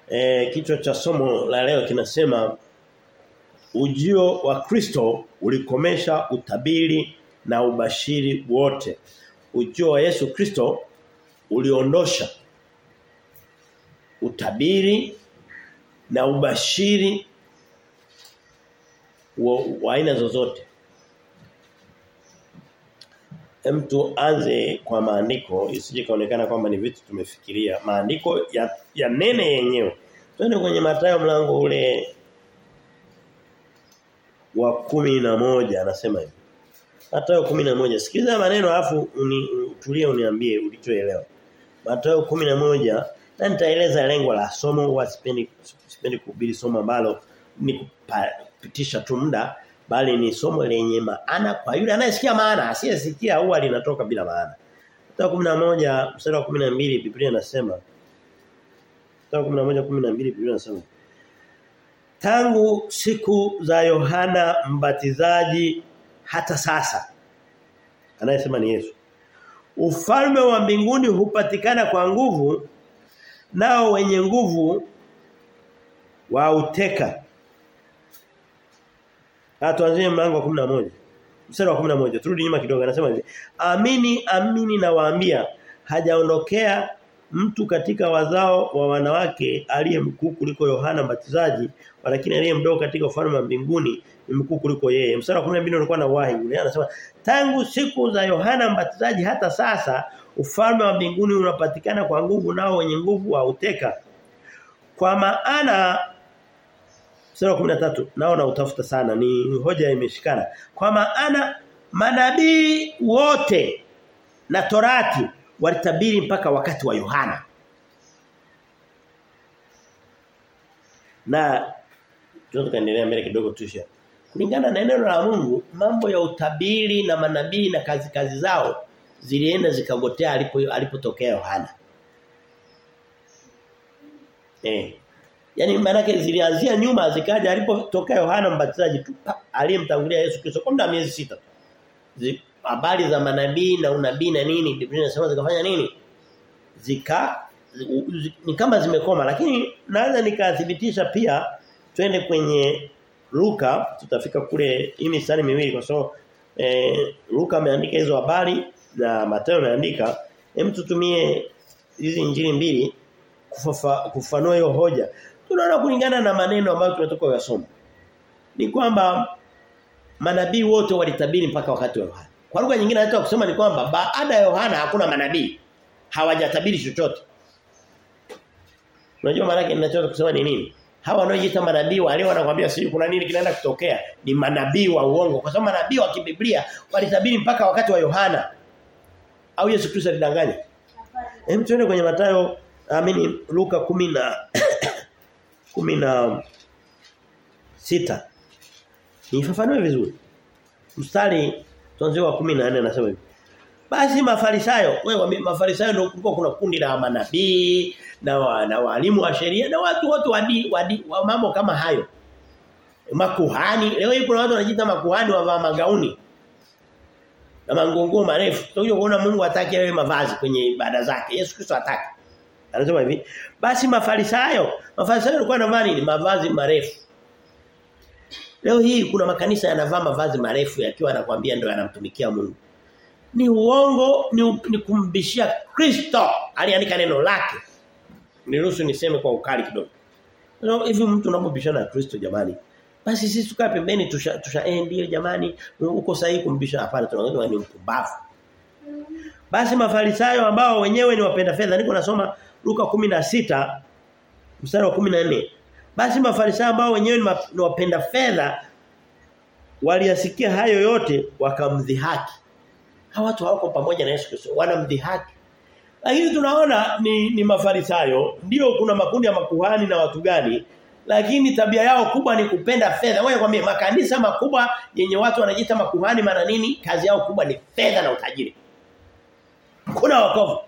E, kichwa cha somo la leo kinasema ujio wa Kristo ulikomesha utabiri na ubashiri wote. Ujio wa Yesu Kristo uliondosha utabiri na ubashiri wa, wa aina zozote. Hem tuanze kwa maandiko isije kaonekana kwamba ni vitu tumefikiria. Maandiko ya, ya nene yenyewe. Twende kwenye Mathayo mlango ule wa kumi na moja anasema hivi. Mathayo kumi na moja Sikiliza maneno alafu utulie uniambie ulichoelewa. Mathayo kumi na moja na nitaeleza lengo la somo huwa sipendi sipendi kuhubiri somo ambalo ni kupitisha tu muda bali ni somo lenye maana kwa yule anayesikia maana asiyesikia huwa linatoka bila maana. Mathayo 11 mstari wa 12 Biblia inasema Mathayo 11:12 Biblia inasema Tangu siku za Yohana Mbatizaji hata sasa anayesema ni Yesu Ufalme wa mbinguni hupatikana kwa nguvu nao wenye nguvu wauteka Tuanzie mlango wa 11. Mstari wa 11. Turudi nyuma kidogo anasema hivi. Amini amini nawaambia hajaondokea mtu katika wazao wa wanawake aliye mkuu kuliko Yohana Mbatizaji lakini aliye mdogo katika ufalme wa mbinguni ni mkuu kuliko yeye. Mstari wa 12 ulikuwa na wahi ule anasema tangu siku za Yohana Mbatizaji hata sasa ufalme wa mbinguni unapatikana kwa nguvu nao wenye nguvu wauteka. Kwa maana Sura 13 nao na utafuta sana ni hoja imeshikana. Kwa maana manabii wote na Torati walitabiri mpaka wakati wa Yohana. Na tunataka kuendelea mbele kidogo tusha. Kulingana na neno la Mungu, mambo ya utabiri na manabii na kazi kazi zao zilienda zikagotea alipo alipotokea Yohana. Eh. Yaani maana zilianzia nyuma zikaja alipotokea Yohana Mbatizaji tu aliyemtangulia Yesu Kristo kwa muda wa miezi sita. Habari za manabii na unabii na nini Biblia inasema zikafanya nini? Zika zi, ni kama zimekoma lakini naweza nikathibitisha pia twende kwenye Luka tutafika kule hii mistari miwili kwa sababu eh, Luka ameandika hizo habari na Mathayo ameandika hem tutumie hizi injili mbili kufafa, kufanua hiyo hoja tunaona kulingana na maneno ambayo tunatoka kuyasoma ni kwamba manabii wote walitabiri mpaka wakati wa Yohana. Kwa lugha nyingine hata kusema ni kwamba baada ya Yohana hakuna manabii hawajatabiri chochote. Unajua maana yake ninachotaka kusema ni nini? Hawa wanaojiita manabii wale wanakuambia sisi kuna nini kinaenda kutokea ni manabii wa uongo kwa sababu manabii wa kibiblia walitabiri mpaka wakati wa Yohana. Au Yesu Kristo alidanganya? Hem tuende kwenye Mathayo amini Luka 10 na kumi na sita Nifafanue vizuri. Mstari tuanze wa 14 anasema hivi. Basi mafarisayo, wewe mafarisayo ndio kulikuwa kuna kundi la manabii na wa, na walimu wa sheria na watu wote wadi, wadi, wa mambo kama hayo. Makuhani, leo hii kuna watu wanajiita makuhani wavaa magauni. Na mangongo marefu. Tutakuja kuona Mungu hataki awe mavazi kwenye ibada zake. Yesu Kristo hataki. Anasema hivi, basi mafarisayo, mafarisayo walikuwa wanavaa nini? Mavazi marefu. Leo hii kuna makanisa yanavaa mavazi marefu yakiwa anakuambia ndio yanamtumikia Mungu. Ni uongo, ni, ni kumbishia Kristo. Aliandika neno lake. Niruhusu niseme kwa ukali kidogo. So, hivi mtu unapobishana na Kristo jamani. Basi sisi tukae pembeni tusha, tusha eh ndio jamani uko sahihi kumbisha hapana tunaona ni mpumbavu. Basi mafarisayo ambao wenyewe ni wapenda fedha niko nasoma Luka 16 mstari wa 14. Basi mafarisayo ambao wenyewe ni wapenda fedha waliyasikia hayo yote wakamdhihaki. Hawa watu hawako pamoja na Yesu Kristo wanamdhihaki. Lakini tunaona ni, ni mafarisayo ndio kuna makundi ya makuhani na watu gani lakini tabia yao kubwa ni kupenda fedha. Wewe kwambie makanisa makubwa yenye watu wanajiita makuhani maana nini? Kazi yao kubwa ni fedha na utajiri. Kuna wokovu.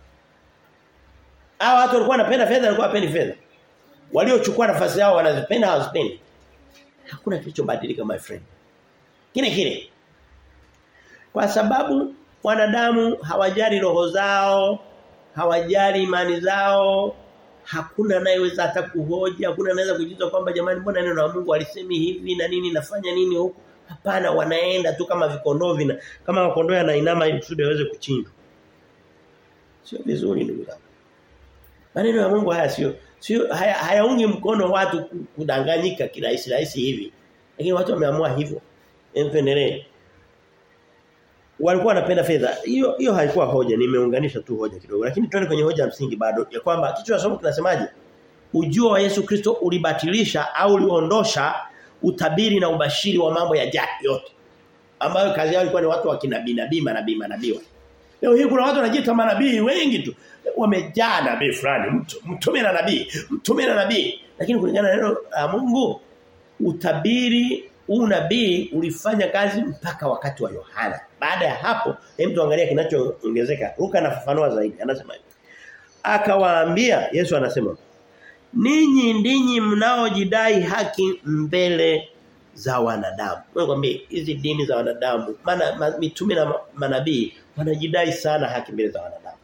Hao watu walikuwa wanapenda fedha walikuwa wapendi fedha. Waliochukua nafasi yao wanazipenda hawazipendi. Hakuna kilichobadilika my friend. Kile kile. Kwa sababu wanadamu hawajali roho zao, hawajali imani zao, hakuna anayeweza hata kuhoja, hakuna anaweza kujiuliza kwamba jamani mbona neno la Mungu alisemi hivi na nini nafanya nini huko? Hapana wanaenda tu kama vikondoo vina kama makondoo yanainama ili kusudi waweze kuchinjwa. Sio vizuri ndugu zangu. Maneno ya Mungu haya sio sio haya, hayaungi mkono watu kudanganyika kirahisi rahisi hivi. Lakini watu wameamua hivyo. Empendelee. Walikuwa wanapenda fedha. Hiyo hiyo haikuwa hoja, nimeunganisha tu hoja kidogo. Lakini tuende kwenye hoja ya msingi bado ya kwamba kichwa cha somo kinasemaje? Ujio wa Yesu Kristo ulibatilisha au uliondosha utabiri na ubashiri wa mambo ya jadi yote. Ambayo kazi yao ilikuwa ni watu wa kinabii nabii manabii manabii. Leo hii kuna watu wanajiita manabii wengi tu. Wamejaa nabii fulani, mtu mtume na nabii, mtume na nabii. Lakini kulingana na neno la Mungu utabiri huu nabii ulifanya kazi mpaka wakati wa Yohana. Baada ya hapo, hem tuangalia kinachoongezeka. Luka anafafanua zaidi. Anasema hivi. Akawaambia Yesu anasema Ninyi ndinyi mnaojidai haki mbele za wanadamu. Wewe kwambie hizi dini za wanadamu, maana ma, mitume na manabii wanajidai sana haki mbele za wanadamu.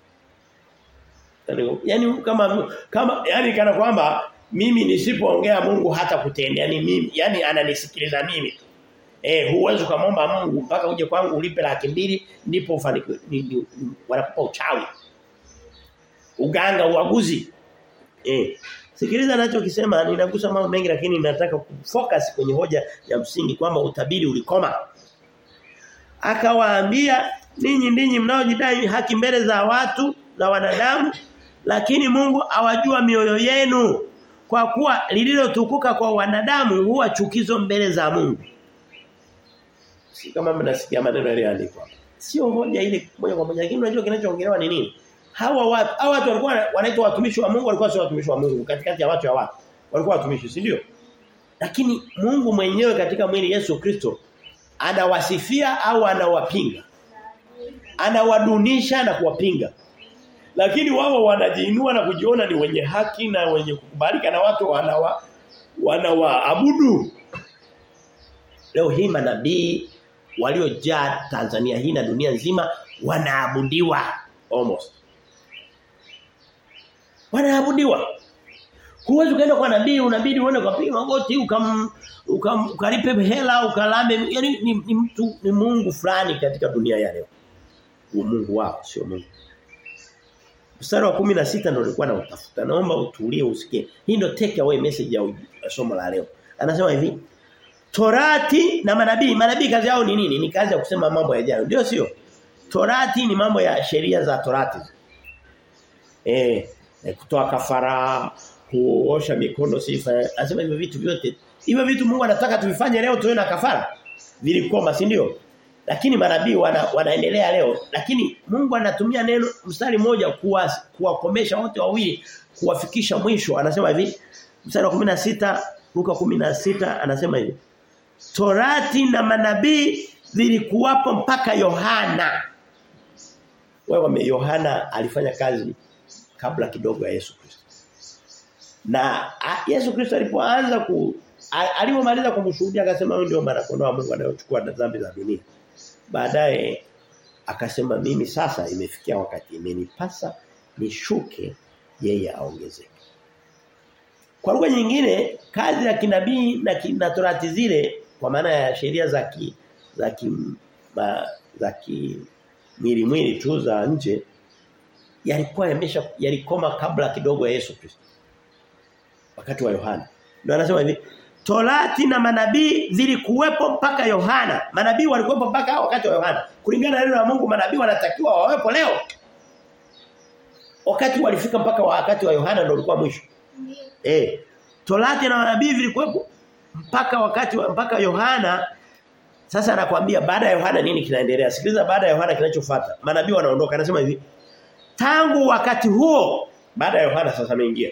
Yaani kama kama yani kana kwamba mimi nisipoongea Mungu hata kutendea ni mimi. Yaani ananisikiliza mimi tu. Eh huwezi kumomba Mungu mpaka uje kwangu ulipe laki mbili ndipo ufanikiwe wanakupa uchawi. Uganga uaguzi. Eh. Sikiliza anachokisema ninagusa mambo mengi lakini nataka kufocus kwenye hoja ya msingi kwamba utabiri ulikoma. Akawaambia ninyi ndinyi mnaojidai haki mbele za watu za wanadamu lakini Mungu awajua mioyo yenu kwa kuwa lililotukuka kwa wanadamu huwa chukizo mbele za Mungu. Si kama mnasikia maneno yaliyoandikwa. Sio hoja ile moja kwa moja lakini unajua kinachoongelewa ni nini? Hawa watu hawa watu walikuwa wanaitwa watumishi wa Mungu walikuwa sio watumishi wa Mungu katikati ya watu ya watu. Walikuwa watumishi, si ndio? Lakini Mungu mwenyewe katika mwili Yesu Kristo anawasifia au anawapinga. Anawadunisha na kuwapinga. Lakini wao wanajiinua na kujiona ni wenye haki na wenye kukubalika na watu wanawa wanawaabudu. Leo hii manabii waliojaa Tanzania hii na dunia nzima wanaabudiwa almost. Wanaabudiwa. Huwezi ukaenda kwa nabii unabidi uende kupiga magoti ukam, ukam ukalipe hela ukalambe yani ni, ni mtu ni Mungu fulani katika dunia ya leo. Mungu wao sio Mungu. Mstari wa 16 ndio nilikuwa na utafuta. Naomba utulie usikie. Hii ndio take away message ya somo la leo. Anasema hivi. Torati na manabii, manabii kazi yao ni nini? Ni kazi ya kusema mambo yajayo. Ndio sio? Torati ni mambo ya sheria za Torati. Eh, kutoa kafara, kuosha mikono sifa. Anasema hivyo vitu vyote. Hivyo vitu Mungu anataka tuvifanye leo tuwe na kafara. Vilikoma, si ndio? Lakini manabii wana, wanaendelea leo. Lakini Mungu anatumia neno mstari mmoja kuwa kuwakomesha wote wawili kuwafikisha mwisho. Anasema hivi mstari wa 16 Luka 16 anasema hivi. Torati na manabii vilikuwapo mpaka Yohana. Wewe Yohana alifanya kazi kabla kidogo ya Yesu Kristo. Na a, Yesu Kristo alipoanza ku alipomaliza kumshuhudia akasema huyu ndio mwana kondoo wa Mungu anayochukua dhambi za dunia. Baadaye akasema mimi sasa imefikia wakati imenipasa nishuke yeye aongezeke. Kwa lugha nyingine kazi ya kinabii na, ki, na torati zile kwa maana ya sheria za ki, za ki, ma, za ki mwili mwili tu za nje yalikuwa yamesha yalikoma kabla kidogo ya Yesu Kristo. Wakati wa Yohana. Ndio anasema hivi Torati na manabii zilikuwepo mpaka Yohana. Manabii walikuwepo mpaka wakati wa Yohana. Kulingana na neno la Mungu manabii wanatakiwa wawepo leo. Wakati walifika mpaka wakati wa Yohana ndio ulikuwa mwisho. Eh. Torati na manabii vilikuwepo mpaka wakati wa mpaka Yohana. Sasa anakuambia baada ya Yohana nini kinaendelea? Sikiliza baada ya Yohana kinachofuata. Manabii wanaondoka. Anasema hivi. Tangu wakati huo baada ya Yohana sasa ameingia.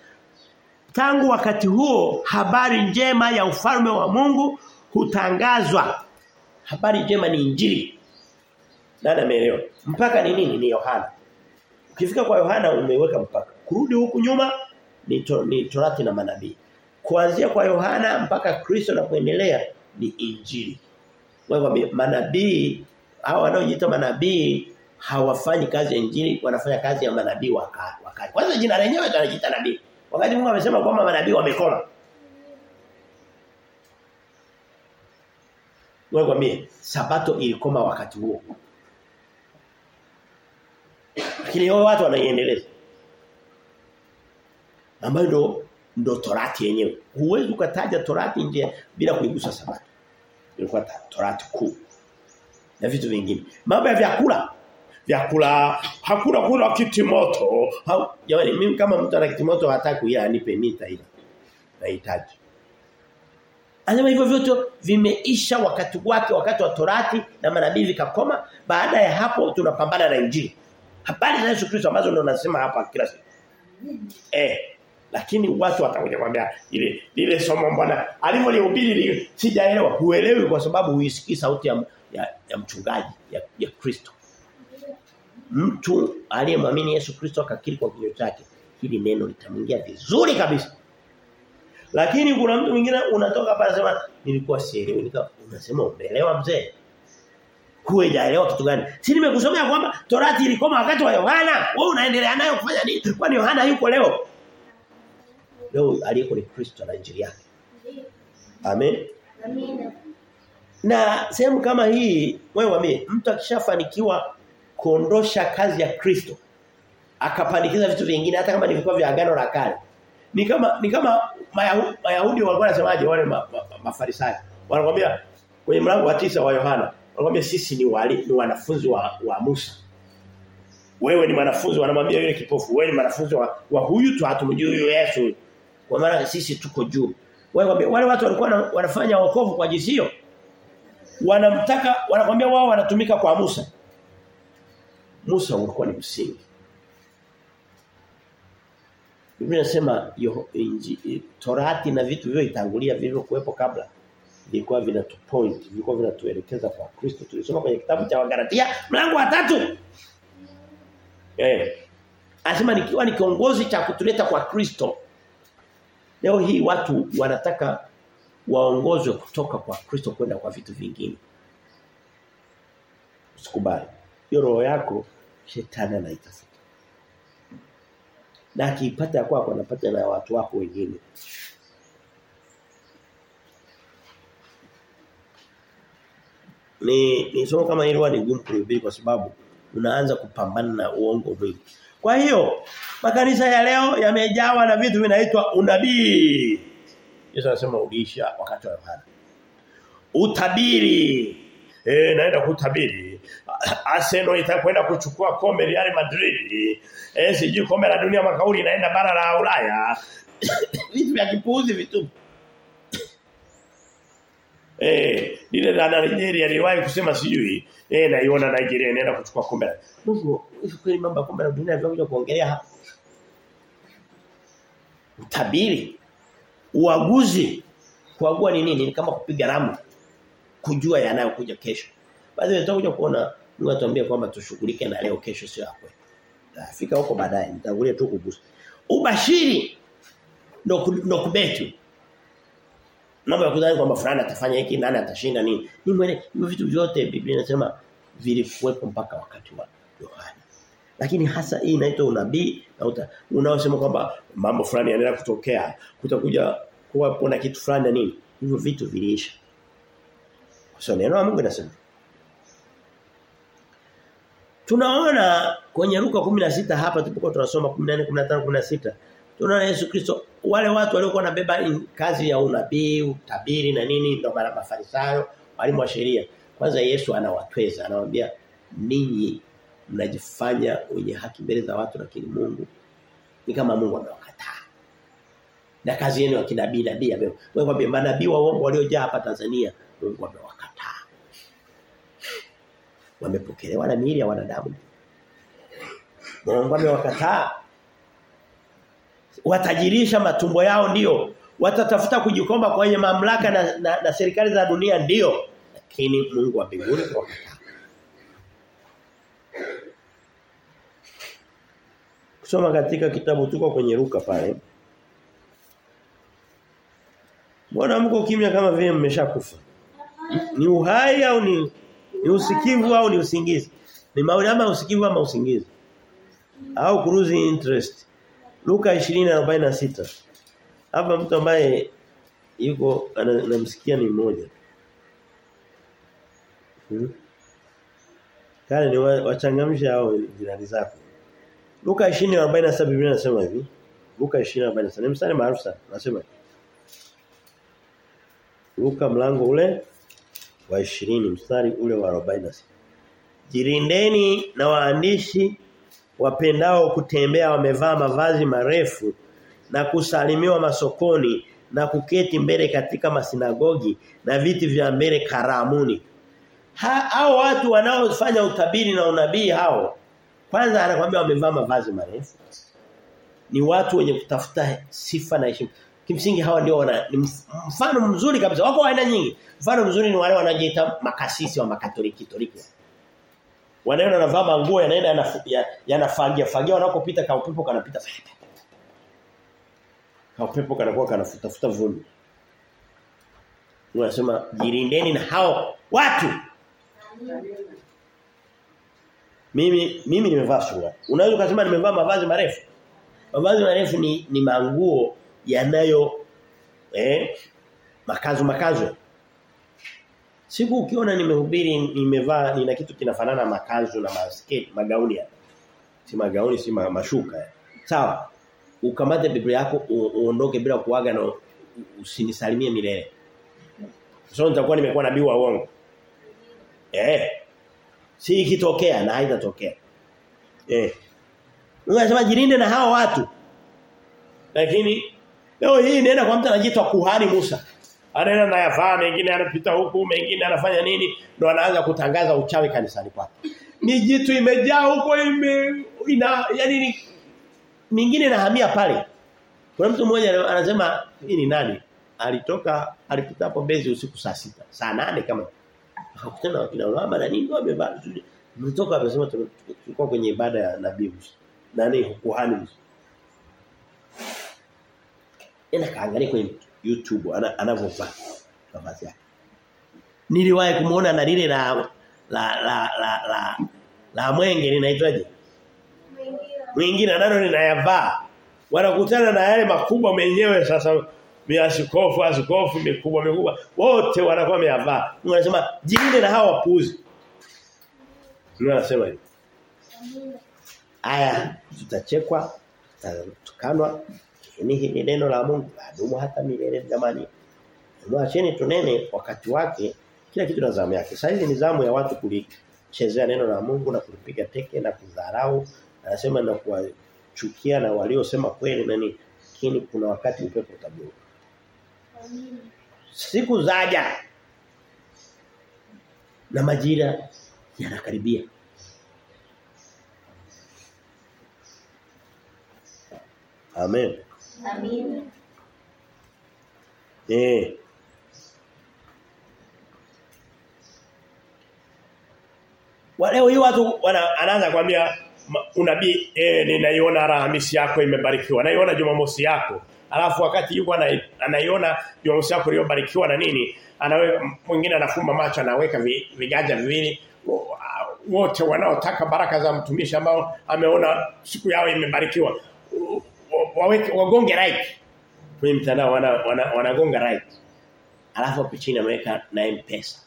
Tangu wakati huo habari njema ya ufalme wa Mungu hutangazwa. Habari njema ni injili. Nani ameelewa? Mpaka ni nini? Ni Yohana. Ukifika kwa Yohana umeweka mpaka. Kurudi huku nyuma ni, to, ni Torati na manabii. Kuanzia kwa Yohana mpaka Kristo na kuendelea ni injili. Wewe manabii hao wanaojiita manabii hawafanyi kazi ya injili wanafanya kazi ya manabii wakati wakati kwanza jina lenyewe tunajiita nabii wakati Mungu amesema kwamba manabii wamekoma Wewe kwambie sabato ilikoma wakati huo lakini wao watu wanaiendeleza ambayo ndo ndo torati yenyewe huwezi ukataja torati nje bila kuigusa sabato ilikuwa torati kuu na vitu vingine mambo ya vyakula vyakula hakuna kula kitimoto ha, jamani mimi kama mtu ana kitimoto hataki kuila anipe mita ile nahitaji Anasema hivyo vyote vimeisha wakati wake wakati wa torati na manabii vikakoma baada ya hapo tunapambana na injili habari za Yesu Kristo ambazo ndo nasema hapa kila siku eh lakini watu watakuja kwambia ile ile somo mbona alivyolihubiri sijaelewa huelewi kwa sababu huisikii sauti ya, ya, ya mchungaji ya, ya Kristo mtu aliyemwamini Yesu Kristo akakiri kwa kinywa chake hili neno litamwingia vizuri kabisa lakini kuna mtu mwingine unatoka hapa anasema nilikuwa sielewi nika unasema umeelewa mzee hujaelewa kitu gani si nimekusomea kwamba torati ilikoma wakati wa Yohana wewe unaendelea nayo kufanya nini kwani Yohana yuko leo leo aliyeko ni Kristo na injili yake amen Amina. na sehemu kama hii wewe wame mtu akishafanikiwa kuondosha kazi ya Kristo akapandikiza vitu vingine hata kama ni vilikuwa vya agano la kale ni kama ni kama Mayahudi, Mayahudi walikuwa wanasemaje wale ma, ma, ma, mafarisayo wanakuambia kwenye mlango wa tisa wa Yohana wanakuambia sisi ni wali, ni wanafunzi wa, wa Musa wewe ni mwanafunzi wanamwambia yule kipofu wewe ni mwanafunzi wa, wa huyu tu hatumjui huyu Yesu kwa maana sisi tuko juu wale wale watu walikuwa na, wanafanya wokovu kwa jinsi hiyo wanamtaka wanakwambia wao wanatumika kwa Musa Musa ulikuwa ni msingi Biblia inasema Torati na vitu vivyo itangulia vilivyo kuwepo kabla vilikuwa vinatu point vilikuwa vinatuelekeza kwa Kristo tulisoma kwenye kitabu cha Wagalatia mlango wa tatu eh anasema nikiwa ni kiongozi cha kutuleta kwa Kristo leo hii watu wanataka waongozwe kutoka kwa Kristo kwenda kwa vitu vingine usikubali hiyo roho yako shetani anaitafuta na akiipata kwako anapata na watu wako wengine ni ni somo kama hilo ni gumu kuhubiri kwa sababu unaanza kupambana na uongo mwingi. Kwa hiyo makanisa ya leo yamejawa na vitu vinaitwa unabii. Yesu anasema uliisha wakati wa Yohana. Utabiri. Eh naenda kutabiri. Arsenal itakwenda kuchukua kombe Real Madrid. Eh sijui kombe la dunia makauli inaenda bara la Ulaya. vitu vya kipuuzi vitu. Eh, lile la Nigeria liwahi kusema sijui. Eh naiona Nigeria inaenda kuchukua kombe. Mungu, hivi kweli mambo ya kombe la dunia vinakuja kuongelea hapa. Utabiri. Uaguzi. Kuagua ni nini? Ni kama kupiga ramu. Kujua yanayokuja kesho. Baadhi tutakuja kuona Mungu atuambia kwamba tushughulike na leo kesho sio hapo. Tafika huko baadaye nitangulia tu kugusa. Ubashiri ndo ndo kubeti mambo ya kudhani kwamba fulani atafanya hiki nani atashinda nini ni mwene hivyo vitu vyote Biblia inasema vilikuwepo mpaka wakati wa Yohana lakini hasa hii inaitwa unabii na unaosema kwamba mambo fulani yanaenda kutokea kutakuja kuwa na kitu fulani na nini hivyo vitu viliisha kwa neno la Mungu linasema Tunaona kwenye Luka 16 hapa tulipokuwa tunasoma 14 15 16 tunaona Yesu Kristo wale watu waliokuwa wanabeba kazi ya unabii, utabiri na nini ndio mara mafarisayo, walimu wa sheria. Kwanza Yesu anawatweza, anawaambia ninyi mnajifanya wenye haki mbele za watu lakini Mungu ni kama Mungu amewakataa. Na kazi yenu ya kinabii nabii ambayo wewe kwambia manabii wa uongo waliojaa hapa Tanzania Mungu amewakataa. Wamepokelewa na miili ya wanadamu. Mungu amewakataa watajirisha matumbo yao ndio watatafuta kujikomba kwenye mamlaka na, na, na serikali za dunia ndio lakini Mungu wa mbinguni wakataa kusoma katika kitabu tuko kwenye ruka pale Mbona mko kimya kama vile mmeshakufa ni uhai au ni ni usikivu au ni usingizi Ni maoni ama usikivu ama usingizi. Au cruise interest. Luka 20:46. Hapa mtu ambaye yuko anamsikia ni mmoja. Hmm. Kale ni wachangamsha hao jirani zako. Luka 20:47 Biblia inasema hivi. Luka 20:47 ni mstari maarufu sana. Nasema Luka mlango ule wa 20 mstari ule wa 46. Jirindeni na waandishi wapendao kutembea wamevaa mavazi marefu na kusalimiwa masokoni na kuketi mbele katika masinagogi na viti vya mbele karamuni. Ha, hao watu wanaofanya utabiri na unabii hao kwanza anakuambia wamevaa mavazi marefu. Ni watu wenye kutafuta sifa na heshima. Kimsingi hawa ndio wana ni mfano mzuri kabisa. Wako aina nyingi. Mfano mzuri ni wale wanajiita makasisi wa makatoliki toliki. Wanaenda wanavaa manguo yanaenda yanafagia fagia wanakopita kwa upepo kanapita. Kwa upepo kanakuwa kanafutafuta vumbi. Unasema jirindeni na hao watu. Mimi mimi nimevaa sura. Unaweza kusema nimevaa mavazi marefu. Mavazi marefu ni ni manguo yanayo eh makazo makazo. Siku ukiona nimehubiri nimevaa nina kitu kinafanana makazo na masketi magauni ya. Si magauni si mashuka. Sawa. Ukamate Biblia yako uondoke bila kuaga na usinisalimie milele. Sio nitakuwa nimekuwa nabii wa uongo. Eh. Si ikitokea na haitatokea. Eh. Unasema jirinde na hao watu. Lakini leo hii nenda kwa mtu anajiita kuhani Musa. Anaenda na yafaa mengine anapita huku mengine anafanya nini ndo anaanza kutangaza uchawi kanisani kwake. Ni jitu imejaa huko ime ina yani ni mingine inahamia pale. Kuna mtu mmoja anasema hii ni nani? Alitoka alipita hapo Mbezi usiku saa sita saa nane kama akakutana na kina mama na nini wamevaa mtoka amesema tulikuwa kwenye ibada ya nabii Musa. Nani kuhani Musa. Enda kaangalia kwenye YouTube anavyovaa mavazi yake. Niliwahi kumuona na lile la la la la la, la mwenge linaitwaje? Mwingine nalo linayavaa. Wanakutana na yale makubwa menyewe sasa miasikofu asikofu mikubwa mikubwa wote wanakuwa wameyavaa. Mungu anasema jilinde na hawa wapuuzi. Mungu anasema hivi. Aya tutachekwa, tutatukanwa. Ni hili neno la Mungu ladumu hata milele jamani. Mwacheni tunene wakati wake kila kitu na zamu yake. Sasa hizi ni zamu ya watu kulichezea neno la Mungu na kulipiga teke na kudharau. Anasema na kuwachukia na waliosema kweli nani lakini kuna wakati upepo utabiri. Siku zaja na majira yanakaribia. Amen. Amen. Eh. Leo hii watu wana, anaanza kwambia unabii eh ninaiona Alhamisi yako imebarikiwa. Naiona Jumamosi yako. Alafu wakati yuko anaiona Jumamosi yako iliyobarikiwa na nini? Anawe mwingine anafumba macho anaweka viganja viwili wote wanaotaka baraka za mtumishi ambao ameona siku yao imebarikiwa. Waweke wagonge right. Kwenye mtandao wana, wana, wanagonga right. Alafu hapo chini ameweka na M-Pesa.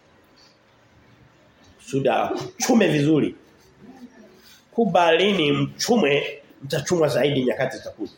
Suda chume vizuri. Kubalini mchume mtachumwa zaidi nyakati zitakuja.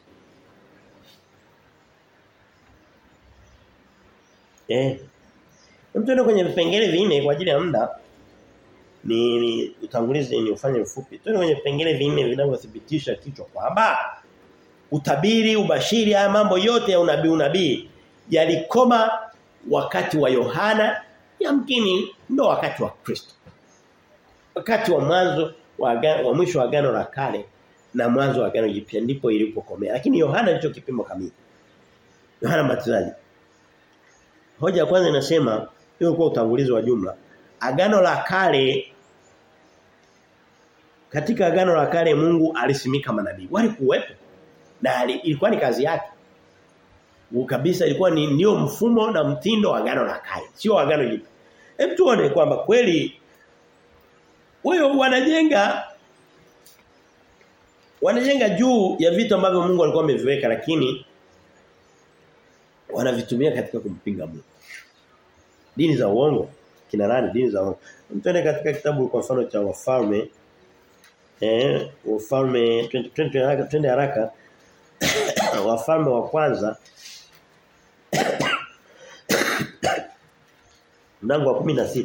Eh. Mtuende kwenye vipengele vinne kwa ajili ya muda. Ni, ni utangulizi ni ufanye mfupi. Tuende kwenye vipengele vinne vinavyothibitisha kichwa kwamba utabiri, ubashiri, haya mambo yote ya unabii unabii yalikoma wakati wa Yohana, yamkini ndo wakati wa Kristo. Wakati wa mwanzo wa, wa mwisho wa agano la kale na mwanzo wa agano jipya ndipo ilipokomea. Lakini Yohana ndicho kipimo kamili. Yohana Mbatizaji. Hoja ya kwanza inasema hiyo kwa utangulizi wa jumla. Agano la kale katika agano la kale Mungu alisimika manabii. Walikuwepo na ilikuwa ni kazi yake. Kabisa ilikuwa ni ndio mfumo na mtindo wa agano la kale, sio agano jipya. Hebu tuone kwamba kweli Wao wanajenga wanajenga juu ya vitu ambavyo Mungu alikuwa ameviweka lakini wanavitumia katika kumpinga Mungu. Dini za uongo kina nani dini za uongo. Mtende katika kitabu kwa mfano cha wafalme eh wafalme twende haraka twende haraka wafalme wa kwanza mlango wa 16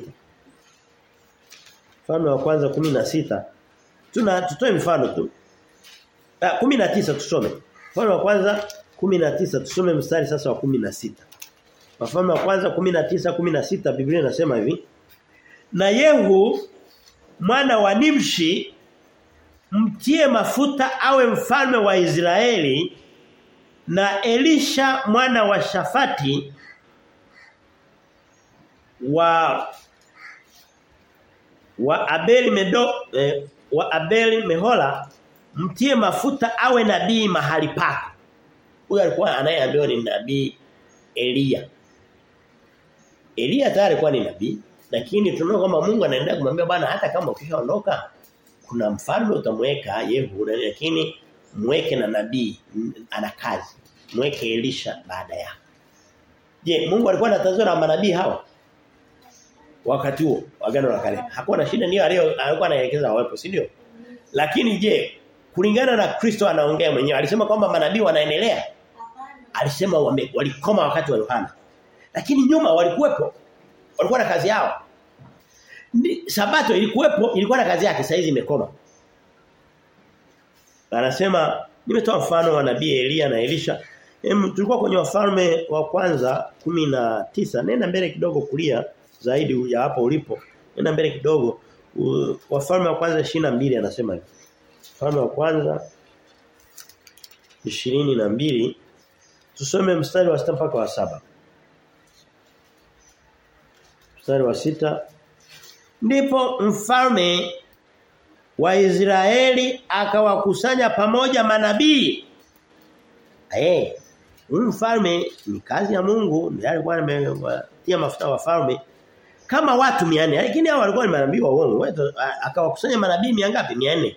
Mfalme wa kwanza 16 tuna tutoe mfano tu Ah 19 tusome. Mfalme wa kwanza 19 tusome mstari sasa wa 16. Wafalme wa kwanza 19 16 Biblia inasema hivi. Na Yehu mwana wa Nimshi mtie mafuta awe mfalme wa Israeli na Elisha mwana wa Shafati wa wa Abeli Medo eh, wa Abeli Mehola mtie mafuta awe nabii mahali pako. Huyo alikuwa anayeambiwa ni nabii Elia. Elia tayari alikuwa ni nabii lakini tunaona kwamba Mungu anaendelea kumwambia bwana hata kama ukishaondoka kuna mfalme utamweka Yehu lakini mweke na nabii ana kazi. Mweke Elisha baada ya. Je, Mungu alikuwa anatazama na manabii hawa? Wakati huo, agano la kale. Hakuwa na shida ndio alikuwa anaelekeza wawepo, si ndio? Lakini je, kulingana na Kristo anaongea mwenyewe. Alisema kwamba manabii wanaendelea. Alisema wame, walikoma wakati wa Yohana. Lakini nyuma walikuwepo. Walikuwa na kazi yao. Ni, sabato ilikuwepo, ilikuwa na kazi yake, sasa hizi imekoma. Anasema nimetoa mfano wa nabii Elia na Elisha. Em, tulikuwa kwenye wafalme wa kwanza 19. Nenda mbele kidogo kulia zaidi ya hapo ulipo. Nenda mbele kidogo. Uh, wafalme wa kwanza 22 anasema hivi. Mfalme wa kwanza 22 tusome mstari wa 6 mpaka wa saba Mstari wa sita Ndipo mfalme wa Israeli akawakusanya pamoja manabii. Eh, mfalme ni kazi ya Mungu, ndiye alikuwa amewatia mafuta wafalme kama watu 400 lakini hao walikuwa ni manabii wa uongo. Akawakusanya manabii 400 400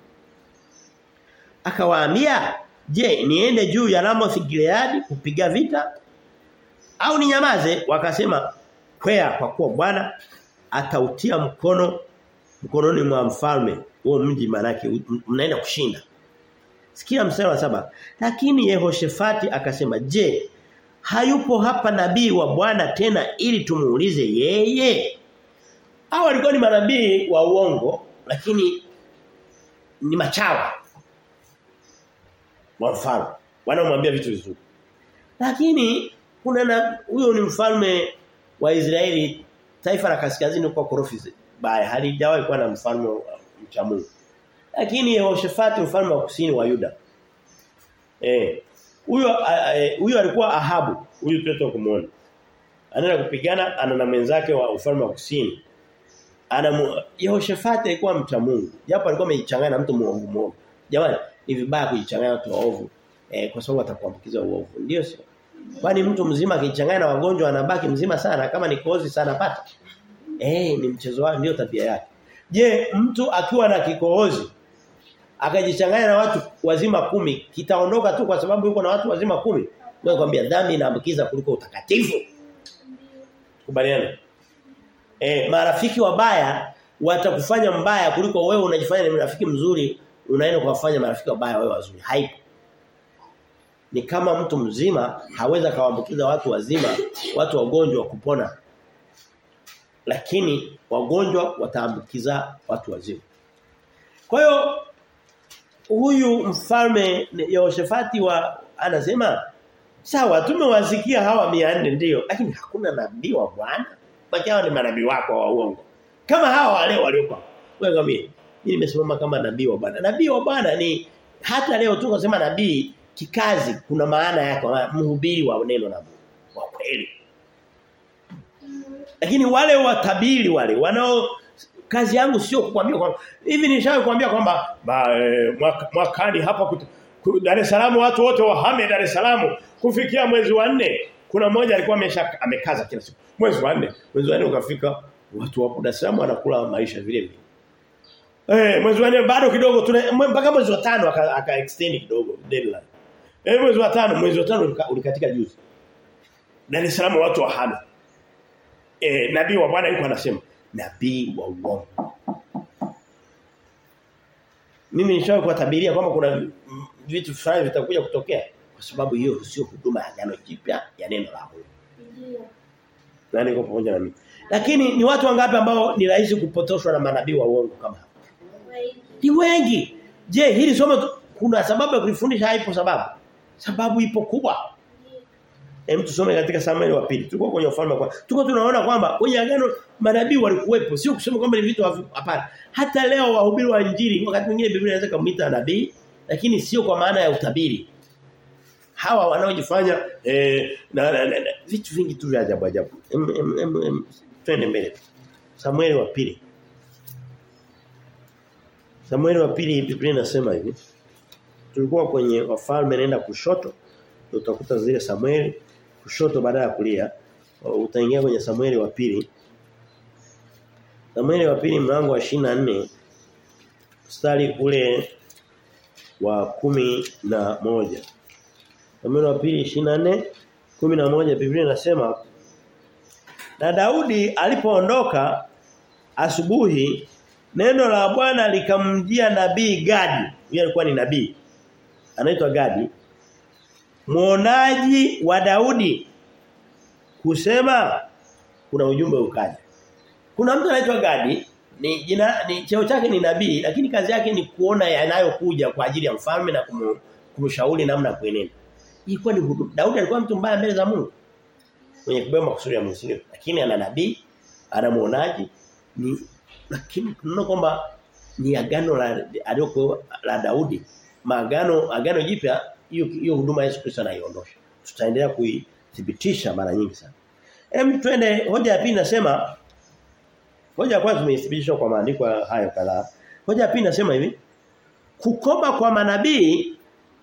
Akawaambia, "Je, niende juu ya Ramoth Gilead kupiga vita au ninyamaze?" Wakasema, "Kwea kwa kuwa Bwana atautia mkono mkononi mwa mfalme huo mji manake mnaenda kushinda." Sikia mstari wa saba Lakini Yehoshafati akasema, "Je, hayupo hapa nabii wa Bwana tena ili tumuulize yeye?" Hao walikuwa ni manabii wa uongo lakini ni machawa wa mfalme. Wanaomwambia vitu vizuri. Lakini kuna na huyo ni mfalme wa Israeli taifa la kaskazini kwa korofi baya halijawahi kuwa na mfalme mcha Mungu. Lakini Yehoshafati mfalme wa kusini wa Yuda. Eh huyo huyo alikuwa Ahabu, huyu mtoto kumuona. Anaenda kupigana ana na mwenzake wa ufalme wa kusini. Ana Yehoshafati alikuwa mcha Mungu. Japo alikuwa amejichanganya na mtu muongo muongo. Jamani, ni vibaya kujichanganya watu waovu eh, kwa sababu atakuambukiza uovu. Ndio sio? Kwani mtu mzima akijichanganya na wagonjwa anabaki mzima sana kama ni kozi sana pata. Eh, ni mchezo wao ndio tabia yake. Je, mtu akiwa na kikohozi akajichanganya na watu wazima kumi kitaondoka tu kwa sababu yuko na watu wazima kumi Wewe kwambia dhambi inaambukiza kuliko utakatifu. Kubaliana. Eh, marafiki wabaya watakufanya mbaya kuliko wewe unajifanya ni rafiki mzuri unaenda kuwafanya marafiki wabaya wewe wazuri. Haipo. Ni kama mtu mzima haweza kawaambukiza watu wazima, watu wagonjwa kupona. Lakini wagonjwa wataambukiza watu wazima. Kwa hiyo huyu mfalme Yehoshafati wa anasema sawa tumewasikia hawa 400 ndio lakini hakuna nabii wa Bwana. Baki ni manabii wako wa uongo. Kama hawa wale waliokuwa. Wewe ngambie mimi nimesimama kama nabii wa Bwana. Nabii wa Bwana ni hata leo tu kusema nabii kikazi kuna maana yake mhubiri wa neno la Mungu wa kweli. Lakini wale watabiri wale wanao kazi yangu sio kukwambia kwamba hivi nishawahi kuambia kwamba e, mwaka, mwakani hapa kutu, ku, Dar es Salaam watu wote wahame Dar es Salaam kufikia mwezi wa nne kuna mmoja alikuwa amesha amekaza kila siku mwezi wa nne mwezi wa nne ukafika watu wapo Dar es Salaam wanakula maisha vile vile Eh mwezi wa nne bado kidogo tuna mpaka mwezi wa tano aka, aka extend kidogo deadline. Eh mwezi wa tano mwezi wa tano ulikatika juzi. Dar es Salaam watu wahame. Eh nabii wa Bwana yuko anasema nabii wa uongo. Mimi nishawahi kuwatabiria kwamba kuna vitu fulani vitakuja kutokea kwa sababu hiyo sio huduma ya agano jipya ya neno la Mungu. Ndio. Na niko pamoja na mimi. Lakini ni watu wangapi ambao ni rahisi kupotoshwa na manabii wa uongo kama hapa? Ni wengi. Je, hili somo kuna sababu ya kulifundisha haipo sababu? Sababu ipo kubwa. Hem tusome katika Samueli wa pili. Tuko kwenye ufalme kwa. Tuko tunaona kwamba kwenye agano manabii walikuwepo. Sio kusema kwamba ni vitu hapana. Hata leo wahubiri wa injili wakati mwingine Biblia inaweza kumuita nabii lakini sio kwa maana ya utabiri. Hawa wanaojifanya eh, na, na, na, na vitu vingi tu vya ajabu ajabu. Twende mbele. Samueli wa pili. Samueli wa pili Biblia inasema hivi. Tulikuwa kwenye wafalme nenda kushoto utakuta zile Samueli kushoto baada ya kulia utaingia kwenye Samueli wa pili Samueli wa pili mlango wa 24 mstari ule wa kumi na moja Samueli wa pili 24 kumi na moja Biblia inasema na Daudi alipoondoka asubuhi neno la Bwana likamjia nabii Gadi huyo alikuwa ni nabii anaitwa Gadi muonaji wa Daudi kusema kuna ujumbe ukaja. Kuna mtu anaitwa Gadi ni jina ni cheo chake ni nabii lakini kazi yake ni kuona yanayokuja kwa ajili ya mfalme na kumu, kumshauri namna ya kuenenda. Ilikuwa ni huduma. Daudi alikuwa mtu mbaya mbele za Mungu. Mwenye kubeba makusudi ya Mungu sio. Lakini ana nabii, ana muonaji ni lakini tunaona kwamba ni agano la aliyokuwa la Daudi. Maagano agano jipya hiyo hiyo huduma Yesu Kristo anaiondosha. Tutaendelea kuithibitisha mara nyingi sana. Hem twende hoja ya pili nasema hoja ya kwanza tumeithibitisha kwa maandiko hayo kadhaa. Hoja ya pili nasema hivi kukoma kwa manabii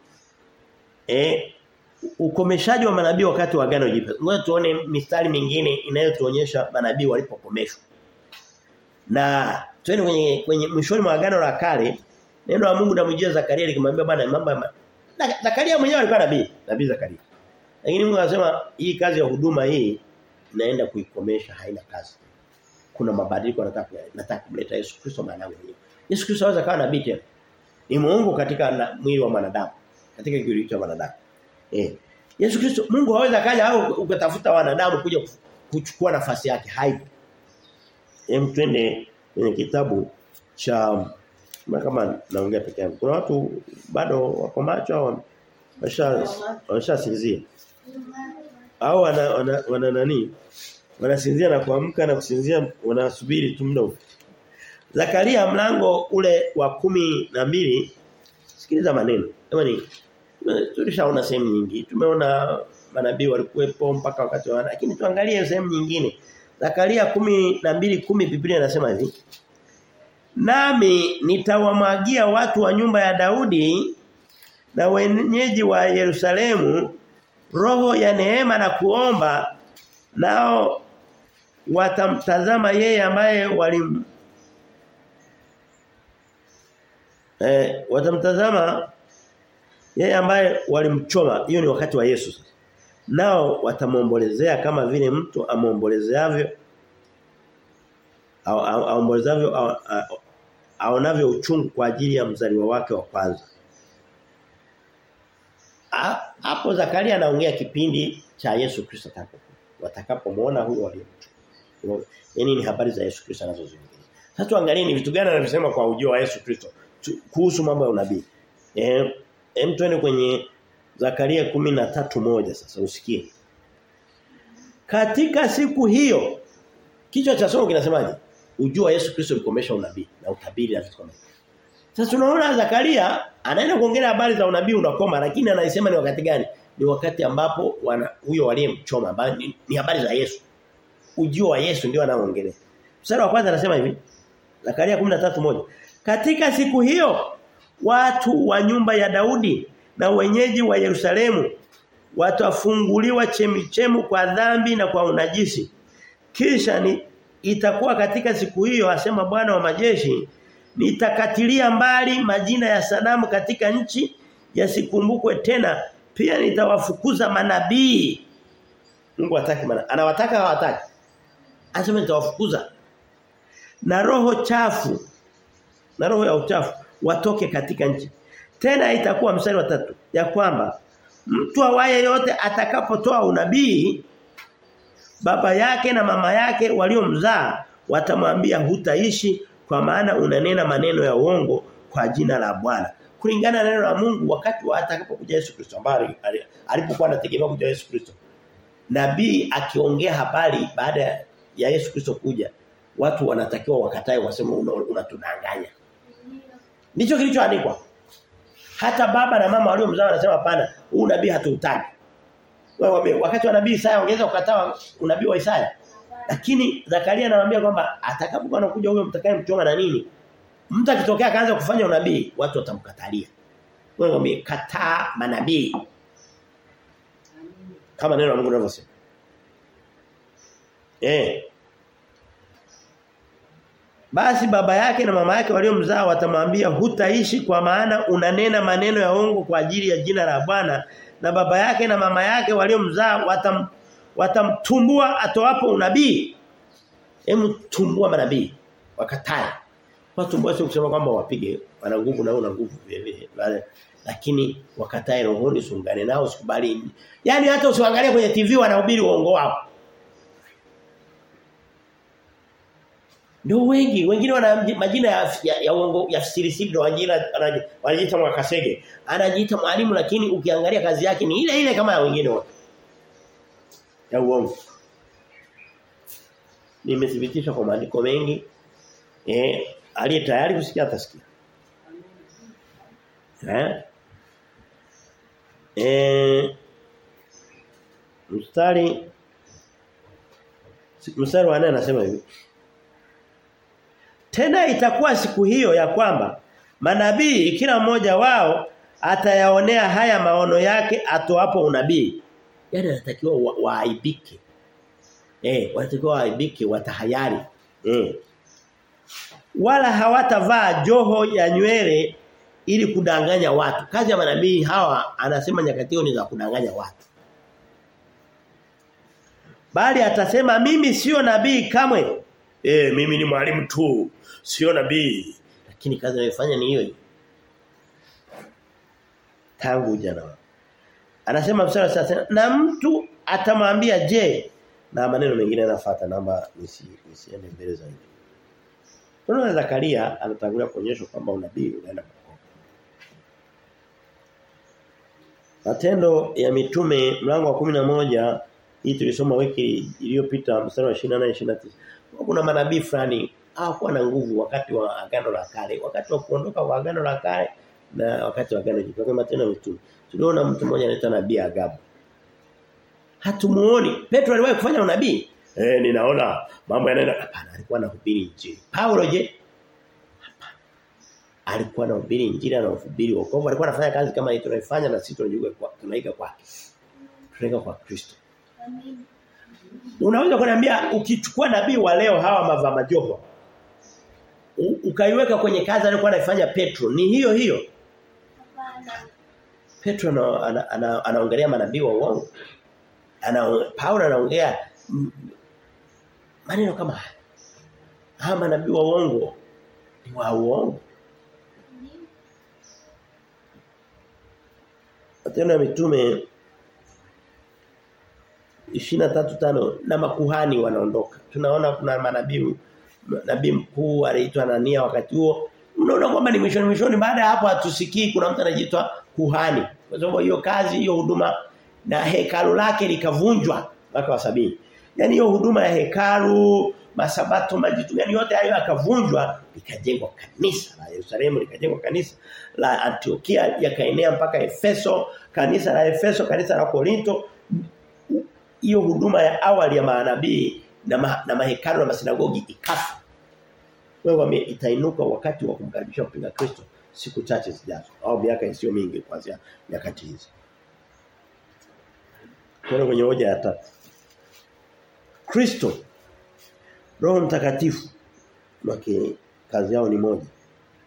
eh ukomeshaji wa manabii wakati wa agano jipya. Ngoja tuone mistari mingine inayotuonyesha manabii walipokomeshwa. Na twende kwenye kwenye mwishoni mwa agano la kale neno la Mungu namjia Zakaria likimwambia bwana mambo ya Zakaria mwenyewe alikuwa nabii, nabii Zakaria. Lakini Mungu anasema hii kazi ya huduma hii naenda kuikomesha haina kazi. Kuna mabadiliko nataka nataka kumleta Yesu Kristo maana mwenyewe. Yesu Kristo anaweza kawa nabii tena. Ni Mungu katika na, mwili wa mwanadamu, katika kiwili cha mwanadamu. Eh. Yesu Kristo Mungu hawezi kaja au ukatafuta wanadamu kuja kuchukua nafasi yake. Haipo. Hem twende kwenye kitabu cha kama naongea peke yangu. Kuna watu bado wako macho au washa washasinzia. Au wana, wana, wana nani? Wanasinzia na kuamka na kusinzia wanasubiri tu muda. Zakaria mlango ule wa kumi na mbili sikiliza maneno. Jamani tulishaona sehemu nyingi. Tumeona manabii walikuwepo mpaka wakati wa lakini tuangalie sehemu nyingine. Zakaria kumi na mbili kumi Biblia inasema hivi. Nami nitawamwagia watu wa nyumba ya Daudi na wenyeji wa Yerusalemu roho ya neema na kuomba nao watamtazama yeye ambaye walim eh, watamtazama yeye ambaye walimchoma hiyo ni wakati wa Yesu sasa nao watamombolezea kama vile mtu amombolezeavyo aombolezavyo aonavyo uchungu kwa ajili ya mzaliwa wake wa kwanza hapo Zakaria anaongea kipindi cha Yesu Kristo watakapomuona huyo aliyemchukua yani ni habari za Yesu Kristo anazozungumzia sasa tuangalie ni vitu gani anavyosema kwa ujio wa Yesu Kristo kuhusu mambo ya unabii eh hem twende kwenye Zakaria moja sasa usikie katika siku hiyo kichwa cha somo kinasemaje ujio wa Yesu Kristo ulikomesha unabii na utabiri na vitu kama sasa tunaona Zakaria anaenda kuongelea habari za unabii unakoma lakini anaisema ni wakati gani? Ni wakati ambapo wana huyo waliyemchoma ambaye ni, ni habari za Yesu. Ujio wa Yesu ndio anaoongelea. Mstari wa kwanza anasema hivi. Zakaria moja Katika siku hiyo watu wa nyumba ya Daudi na wenyeji wa Yerusalemu watafunguliwa chemichemu kwa dhambi na kwa unajisi. Kisha ni itakuwa katika siku hiyo asema Bwana wa majeshi nitakatilia mbali majina ya sanamu katika nchi yasikumbukwe tena pia nitawafukuza manabii Mungu hataki mana anawataka hawataki anasema nitawafukuza na roho chafu na roho ya uchafu watoke katika nchi tena itakuwa mstari wa tatu ya kwamba mtu awaye yote atakapotoa unabii baba yake na mama yake waliomzaa watamwambia hutaishi kwa maana unanena maneno ya uongo kwa jina la Bwana kulingana na neno la Mungu wakati wa atakapokuja Yesu Kristo ambaye alipokuwa anategemea kuja Yesu Kristo nabii akiongea habari baada ya Yesu Kristo kuja watu wanatakiwa wakatae waseme unatudanganya una ndicho kilichoandikwa hata baba na mama waliomzaa wanasema hapana huu nabii hatuutaki wewe wakati wa nabii Isaya ongeza ukataa unabii wa Isaya lakini Zakaria anamwambia kwamba atakapokuwa anakuja huyo mtakayemchoma na nini mtu akitokea akaanza kufanya unabii watu watamkatalia wewe mwambie kataa manabii kama neno la Mungu linavyosema eh basi baba yake na mama yake waliomzaa watamwambia hutaishi kwa maana unanena maneno ya uongo kwa ajili ya jina la Bwana na baba yake na mama yake waliomzaa watam watamtumbua atoapo unabii hemu tumbua manabii wakatae watumbua sio kusema kwamba wapige wana nguvu na una nguvu vile vile lakini wakatae rohoni sungane nao sikubali yani hata usiangalie kwenye TV wanahubiri uongo wao Ndio wengi, wengine wana majina ya ya, ya uongo ya siri siri ndio wajina wanajiita mwakasege. Anajiita mwalimu lakini ukiangalia kazi yake ni ile ile kama ya wengine wote. Ya uongo. Nimethibitishwa kwa maandiko mengi. Eh, aliye tayari kusikia atasikia. Eh? Eh mstari mstari wa 4 anasema hivi tena itakuwa siku hiyo ya kwamba manabii kila mmoja wao atayaonea haya maono yake atoapo unabii. Yaani anatakiwa waaibike. Wa eh, wanatakiwa waaibike watahayari. Eh. Wala hawatavaa joho ya nywele ili kudanganya watu. Kazi ya manabii hawa anasema nyakati ni za kudanganya watu. Bali atasema mimi sio nabii kamwe. Eh mimi ni mwalimu tu, sio nabii. Lakini kazi anayofanya ni hiyo. Tangu jana. Anasema mstari sasa na mtu atamwambia je na maneno mengine yanafuata namba nisi nisiende mbele zaidi. Tunaona Zakaria anatangulia kuonyesha kwamba unabii unaenda Matendo ya mitume mlango wa moja hii tulisoma wiki iliyopita mstari wa 28 29 kuna manabii fulani hawakuwa na nguvu wakati wa agano la kale wakati wa kuondoka kwa agano la kale na wakati wa agano jipya kama tena mitume tuliona mtu mmoja anaitwa nabii Agabu hatumuoni Petro aliwahi kufanya unabii eh ninaona mambo yanaenda hapana alikuwa anahubiri injili Paulo je hapana alikuwa anahubiri injili anahubiri wokovu alikuwa anafanya kazi kama hii tunaifanya na sisi tunajua kwa tunaiga kwake tunaiga kwa Kristo Amen. Unaweza kuniambia ukichukua nabii wa leo hawa mava majoho ukaiweka kwenye kazi aliyokuwa anafanya Petro ni hiyo hiyo? Petro anaongelea ana, ana, ana manabii wa uongo. Ana Paulo anaongea maneno kama haya. Hawa manabii wa uongo ni wa uongo. Matendo ya mitume 23:5 na makuhani wanaondoka. Tunaona kuna manabii nabii mkuu aliitwa Anania wakati huo. Unaona kwamba ni mwishoni mwishoni baada ya hapo hatusikii kuna mtu anajiitwa kuhani. Kwa sababu hiyo kazi hiyo huduma na hekalu lake likavunjwa mwaka wa sabini. Yaani hiyo huduma ya hekalu, masabato, majitu yani yote hayo yakavunjwa likajengwa kanisa la Yerusalemu likajengwa kanisa la Antiokia yakaenea mpaka Efeso, kanisa la Efeso, kanisa la Korinto hiyo huduma ya awali ya manabii na, ma, na mahekalu na masinagogi ikafa. Wewe itainuka wakati wa kumkaribisha mpinga Kristo siku chache zijazo au miaka isiyo mingi kuanzia nyakati hizi. Kwa kwenye hoja ya tatu. Kristo Roho Mtakatifu wake kazi yao ni moja.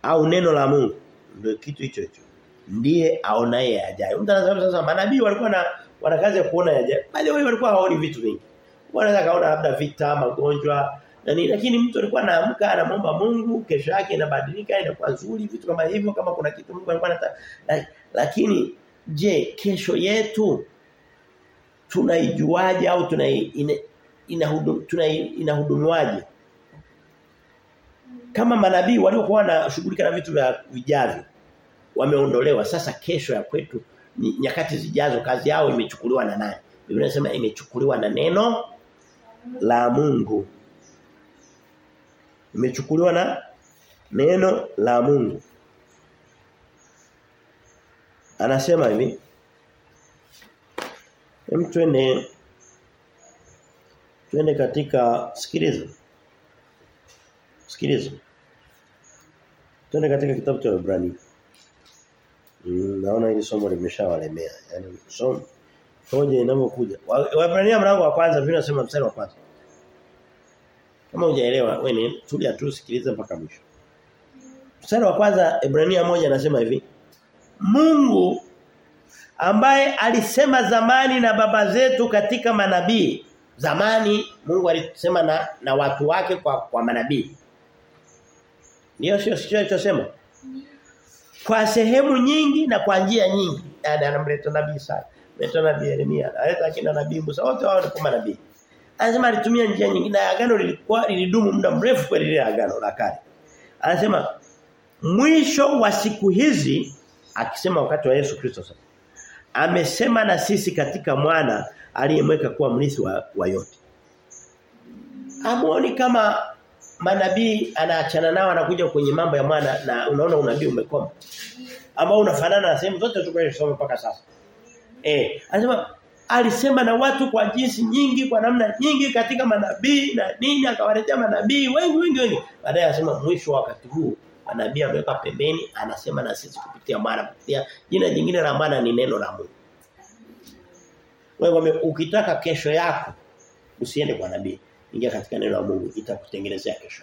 au neno la Mungu ndio kitu hicho hicho ndiye aonaye yajayo mtu anasema sasa manabii walikuwa na wana kazi ya kuona yajayo bali wao walikuwa hawaoni vitu vingi wanaweza kaona labda vita magonjwa nani lakini mtu alikuwa anaamka anamwomba Mungu kesho yake inabadilika inakuwa nzuri vitu kama hivyo kama kuna kitu Mungu alikuwa anataka lakini je kesho yetu tunaijuaje au tunai ina, inahudum, tuna inahudumiwaje kama manabii waliokuwa wanashughulika na vitu vya vijavyo wameondolewa sasa kesho ya kwetu nyakati zijazo kazi yao imechukuliwa na nani Biblia inasema imechukuliwa na neno la Mungu imechukuliwa na neno la Mungu anasema hivi Hem twende twende katika sikiliza. Sikiliza. Twende katika kitabu cha Ibrania. Mm, naona hili somo limeshawalemea. Yaani somo hoja inapokuja. Waebrania mlango wa kwanza Biblia inasema mstari wa kwanza. Kama hujaelewa wewe ni tulia tu sikiliza mpaka mwisho. Mstari wa kwanza Ibrania moja anasema hivi. Mungu ambaye alisema zamani na baba zetu katika manabii. Zamani Mungu alisema na, na watu wake kwa kwa manabii. Ndio sio sio alichosema. Kwa sehemu nyingi na kwa njia nyingi. Yaani anamleta nabii Isaya, analeta nabii Yeremia, analeta kina nabii Musa, wote wao ni kama nabii. Anasema alitumia njia nyingi na agano lilikuwa lilidumu muda mrefu kwa lile agano la kale. Anasema mwisho wa siku hizi akisema wakati wa Yesu Kristo sasa amesema na sisi katika mwana aliyemweka kuwa mrithi wa, wa yote. Amuoni kama manabii anaachana nao anakuja kwenye mambo ya mwana na unaona unabii umekoma. Ambao unafanana na sehemu zote tukayosoma mpaka sasa. Eh, anasema alisema na watu kwa jinsi nyingi kwa namna nyingi katika manabii na nini akawaletea manabii wengi wengi wengi. Baadaye anasema mwisho wa wakati huu manabii ameweka pembeni anasema na sisi kupitia mwana kupitia jina jingine la maana ni neno la Mungu. Wewe ukitaka kesho yako usiende kwa nabii. Ingia katika neno la Mungu itakutengenezea kesho.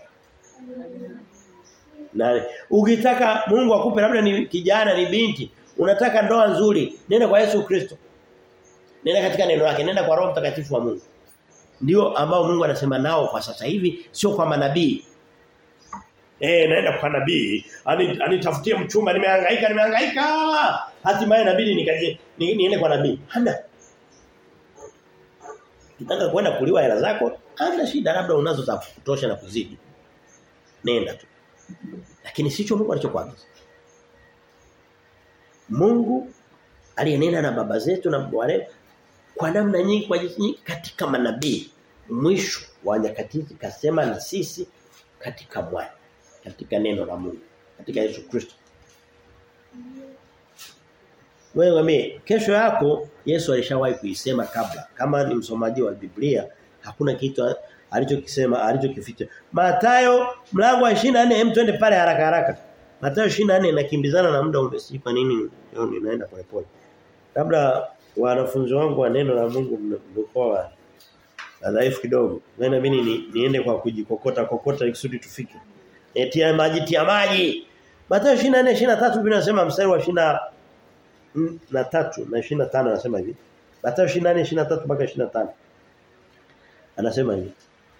Na ukitaka Mungu akupe labda ni kijana ni binti, unataka ndoa nzuri, nenda kwa Yesu Kristo. Nenda katika neno lake, nenda kwa Roho Mtakatifu wa Mungu. Ndio ambao Mungu anasema nao kwa sasa hivi, sio kwa manabii. Eh naenda kwa nabii, anitafutie mchumba nimehangaika nimehangaika. Hatimaye nabii nikaje niende kwa nabii. Hana. Kitaka kwenda kuliwa hela zako, hana shida labda unazo za kutosha na kuzidi. Nenda tu. Lakini sicho Mungu alichokuagiza. Mungu aliyenena na baba zetu na wale kwa namna nyingi kwa jinsi nyingi katika manabii. Mwisho wa nyakati hizi kasema na sisi katika mwana katika neno la Mungu katika Yesu Kristo. Wewe mimi kesho yako Yesu alishawahi kuisema kabla. Kama ni msomaji wa Biblia hakuna kitu alichokisema alichokificha. Mathayo mlango wa 24 hem twende pale haraka haraka. Mathayo 24 nakimbizana na muda umesi kwa nini leo ninaenda pole pole. Labda wanafunzi wangu wa neno la Mungu mlikuwa dhaifu kidogo. Maana mimi ni, niende kwa kujikokota kokota ikusudi tufike. Etia maji tia maji. Mathayo 24 23 Biblia inasema mstari wa 20 na 3 na 25 anasema hivi. Mathayo 24 23 mpaka 25. Anasema hivi.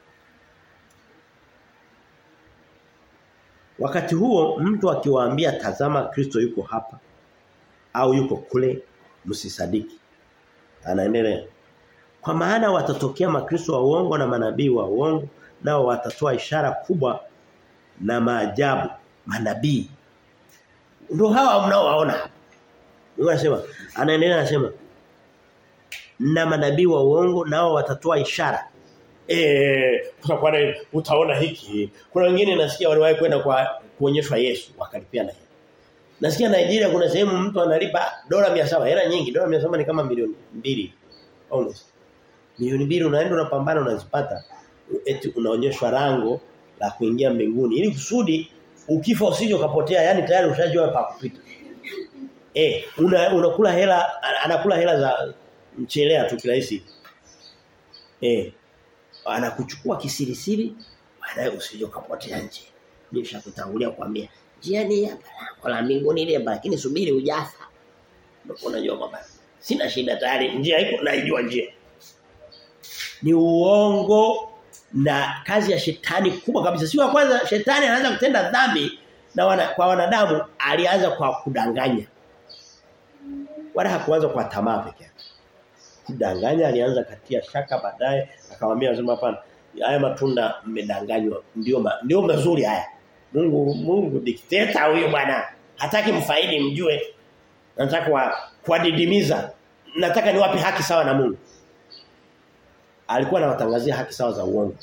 Wakati huo mtu akiwaambia tazama Kristo yuko hapa au yuko kule msisadiki. Anaendelea. Kwa maana watatokea makristo wa uongo na manabii wa uongo nao watatoa ishara kubwa na maajabu manabii. Ndio hawa mnaowaona hapa. Mungu anasema anaendelea anasema na manabii wa uongo nao watatoa ishara. Eh kutakuwa utaona hiki. Kuna wengine nasikia waliwahi kwenda kwa kuonyeshwa Yesu wakalipia na hela. Nasikia Nigeria kuna sehemu mtu analipa dola 700, hela nyingi, dola 700 ni kama milioni mbili almost. Milioni mbili unaenda unapambana unazipata eti unaonyeshwa rango la kuingia mbinguni ili kusudi ukifa usije ukapotea yani tayari ushajua pa kupita. Eh una, unakula hela anakula hela za mchelea tu kirahisi. Eh anakuchukua kisirisiri baadaye usije ukapotea nje. Nishakutangulia kuambia njia ni hapa lango la mbinguni ile lakini subiri ujafa. Unajua kwamba sina shida tayari njia iko naijua njia. Ni uongo na kazi ya shetani kubwa kabisa. Sio kwanza shetani anaanza kutenda dhambi na wana, kwa wanadamu alianza kwa kudanganya. Wala hakuanza kwa tamaa pekee yake. Kudanganya alianza katia shaka baadaye akamwambia anasema hapana haya matunda mmedanganywa ndio ma, ndio mazuri haya. Mungu Mungu dikteta huyo bwana. Hataki mfaidi mjue. Nataka kwa kuadidimiza. Nataka niwape haki sawa na Mungu. Alikuwa anawatangazia haki sawa za uongo.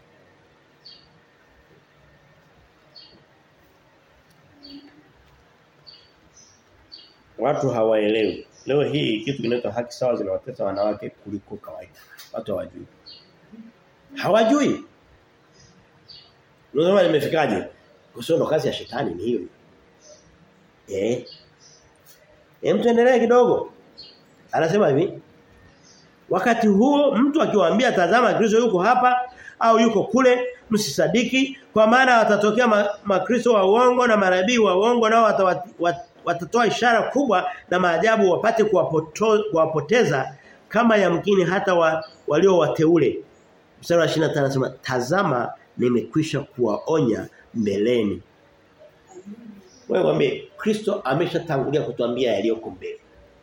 Watu hawaelewi. Leo hii kitu kinaitwa haki sawa zinawatesa wanawake kuliko kawaida. Watu hawajui. Hawajui. Unasema nimefikaje? Kusio ndo kazi ya shetani ni hiyo. Eh. Hem tuendelee kidogo. Anasema hivi. Wakati huo mtu akiwaambia tazama Kristo yuko hapa au yuko kule msisadiki kwa maana watatokea makristo ma wa uongo na manabii wa uongo nao watatoa wat, ishara kubwa na maajabu wapate kuwapoteza kama yamkini hata wa, walio wateule. Mstari wa 25 anasema tazama nimekwisha kuwaonya mbeleni. Wewe mwambie Kristo ameshatangulia kutuambia yaliyoko mbele.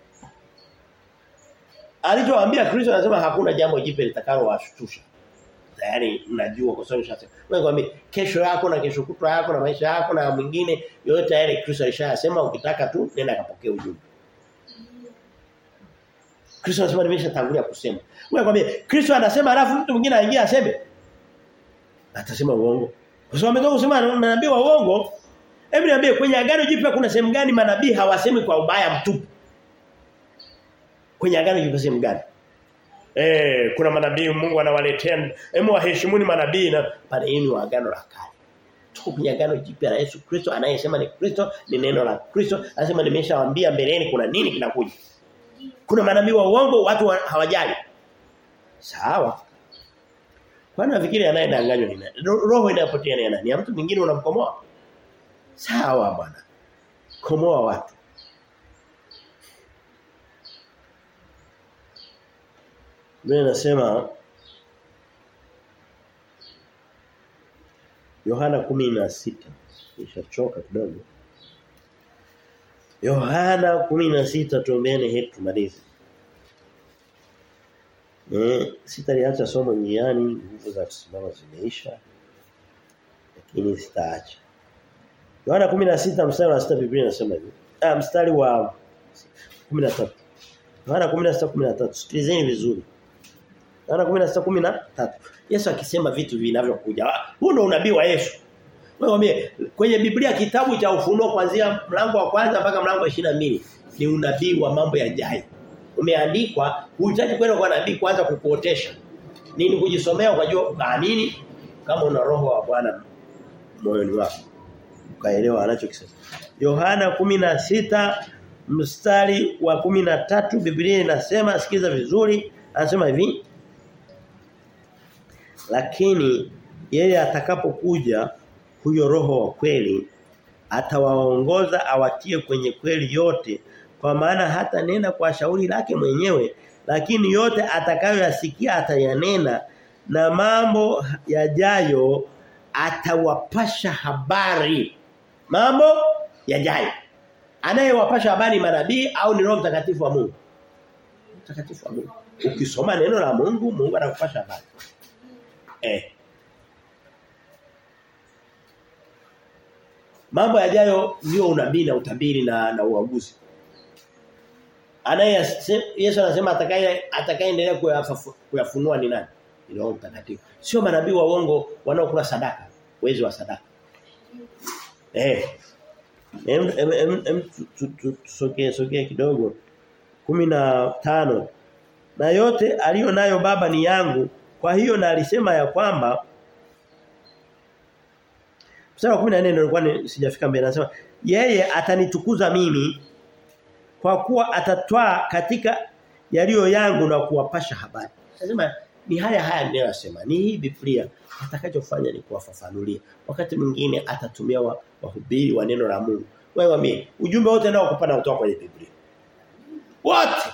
Alichowaambia Kristo anasema hakuna jambo jipya litakalo washtusha. Tayari mnajua kwa sababu nishasema. Wewe mwambie kesho yako na kesho kutwa yako na maisha yako na mwingine yote tayari Kristo alishayasema ukitaka tu nenda kapokea ujumbe. Kristo anasema nimeshatangulia kusema. Wewe kwambie Kristo anasema alafu mtu mwingine aingia aseme atasema uongo. Kwa sababu ametoka kusema manabii wa uongo. Hebu niambie kwenye agano jipya kuna sehemu gani manabii hawasemi kwa ubaya mtupu? Kwenye agano jipya sehemu gani? Eh, kuna manabii Mungu anawaletea, hemu waheshimuni manabii na pale hii ni wa agano la kale. Tuko kwenye agano jipya la Yesu Kristo anayesema ni Kristo, ni neno la Kristo, anasema nimeshawaambia mbeleni kuna nini kinakuja. Kuna manabii wa uongo watu wa, hawajali. Sawa. Kwani nafikiri anayedanganywa ni nani? Roho inayopotea ni nani? Ya mtu mwingine unamkomoa? Sawa bwana. Komoa watu. Mimi nasema Yohana 16 nishachoka kidogo. Yohana 16 tuombeane hetu tumalize. Eh sitaliacha somo njiani nguvu za kusimama zimeisha. Lakini sitaacha. Yohana 16 mstari wa 6 Biblia inasema hivi. Ah mstari wa 13. Yohana 16:13 sikilizeni vizuri. Yohana 16:13. Yesu akisema vitu vinavyokuja. Huo ndio unabii wa Yesu. Wewe kwenye Biblia kitabu cha ufunuo kuanzia mlango wa kwanza mpaka mlango wa 22 ni unabii wa mambo yajayo. Umeandikwa, huhitaji kwenda kwa nabii kwanza kukuotesha. Nini kujisomea ukajua ukaamini kama una roho wa Bwana moyoni wako. Ukaelewa anachokisema. Yohana 16 mstari wa 13 Biblia inasema sikiza vizuri anasema hivi lakini yeye atakapokuja huyo roho wa kweli atawaongoza awatie kwenye kweli yote kwa maana hata nena kwa shauri lake mwenyewe lakini yote atakayoyasikia atayanena na mambo yajayo atawapasha habari mambo yajayo anayewapasha habari manabii au ni roho mtakatifu wa Mungu mtakatifu wa Mungu ukisoma neno la Mungu Mungu anakupasha habari eh mambo yajayo ndio unabii na utabiri na na uaguzi anaye Yesu anasema atakaye atakayeendelea kuyafunua ni nani ni roho mtakatifu sio manabii wa uongo wanaokula sadaka wezi wa sadaka eh em em em tusogee sogee kidogo 15 na yote aliyo nayo baba ni yangu kwa hiyo na alisema ya kwamba Mstari wa 14 ndio nilikuwa sijafika mbele anasema yeye atanitukuza mimi kwa kuwa atatwaa katika yaliyo yangu na kuwapasha habari. Anasema ni haya haya ninayosema. Ni hii Biblia atakachofanya ni kuwafafanulia. Wakati mwingine atatumia wa- wahubiri wa neno la Mungu. Wewe mimi ujumbe wote nao kupanda kutoka kwenye Biblia. Wote.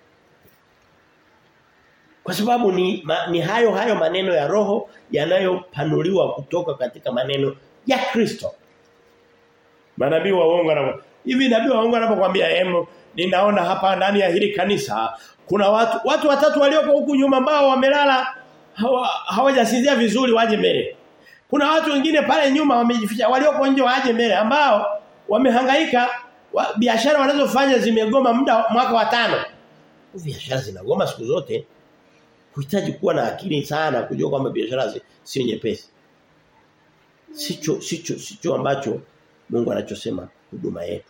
Kwa sababu ni ma, ni hayo hayo maneno ya roho yanayopanuliwa kutoka katika maneno ya Kristo. Manabii wa uongo na hivi nabii wa uongo anapokuambia hemo ninaona hapa ndani ya hili kanisa kuna watu watu watatu walioko huku nyuma ambao wamelala hawa- hawajasinzia vizuri waje mbele. Kuna watu wengine pale nyuma wamejificha walioko nje waje mbele ambao wamehangaika wa, biashara wanazofanya zimegoma muda mwaka wa tano. Biashara zinagoma siku zote. Huhitaji kuwa na akili sana kujua kwamba biashara zi- sio nyepesi. Sicho sicho sicho ambacho Mungu anachosema huduma yetu.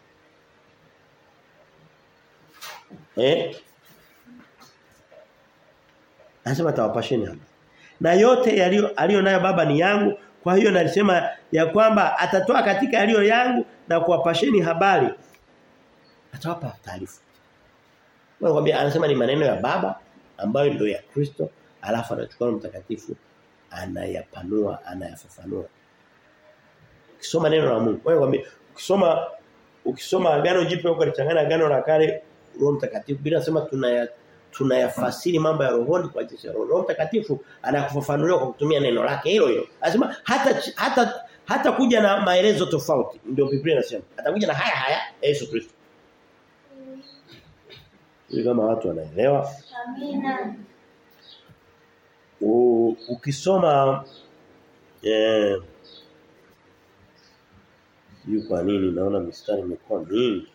Eh? Anasema tawapasheni hapa. Na yote yaliyo aliyo nayo baba ni yangu, kwa hiyo nalisema ya kwamba atatoa katika yaliyo yangu na kuwapasheni habari. Atawapa taarifa. Mwambie anasema ni maneno ya baba ambayo ndio ya Kristo, alafu anachukua Roho mtakatifu anayapanua, anayafafanua. Ukisoma neno la Mungu, wewe kwambie ukisoma ukisoma agano jipya huko lichanganya agano la kale Roho mtakatifu bila sema tunaya tunayafasiri mambo ya rohoni kwa jinsi ya roho. Roho mtakatifu anakufafanulia kwa kutumia neno lake hilo hilo. Anasema hata hata hata kuja na maelezo tofauti ndio Biblia inasema. Atakuja na haya haya Yesu Kristo. Ili kama watu wanaelewa. Amina. U, ukisoma eh yu kwa nini naona mistari imekuwa mingi.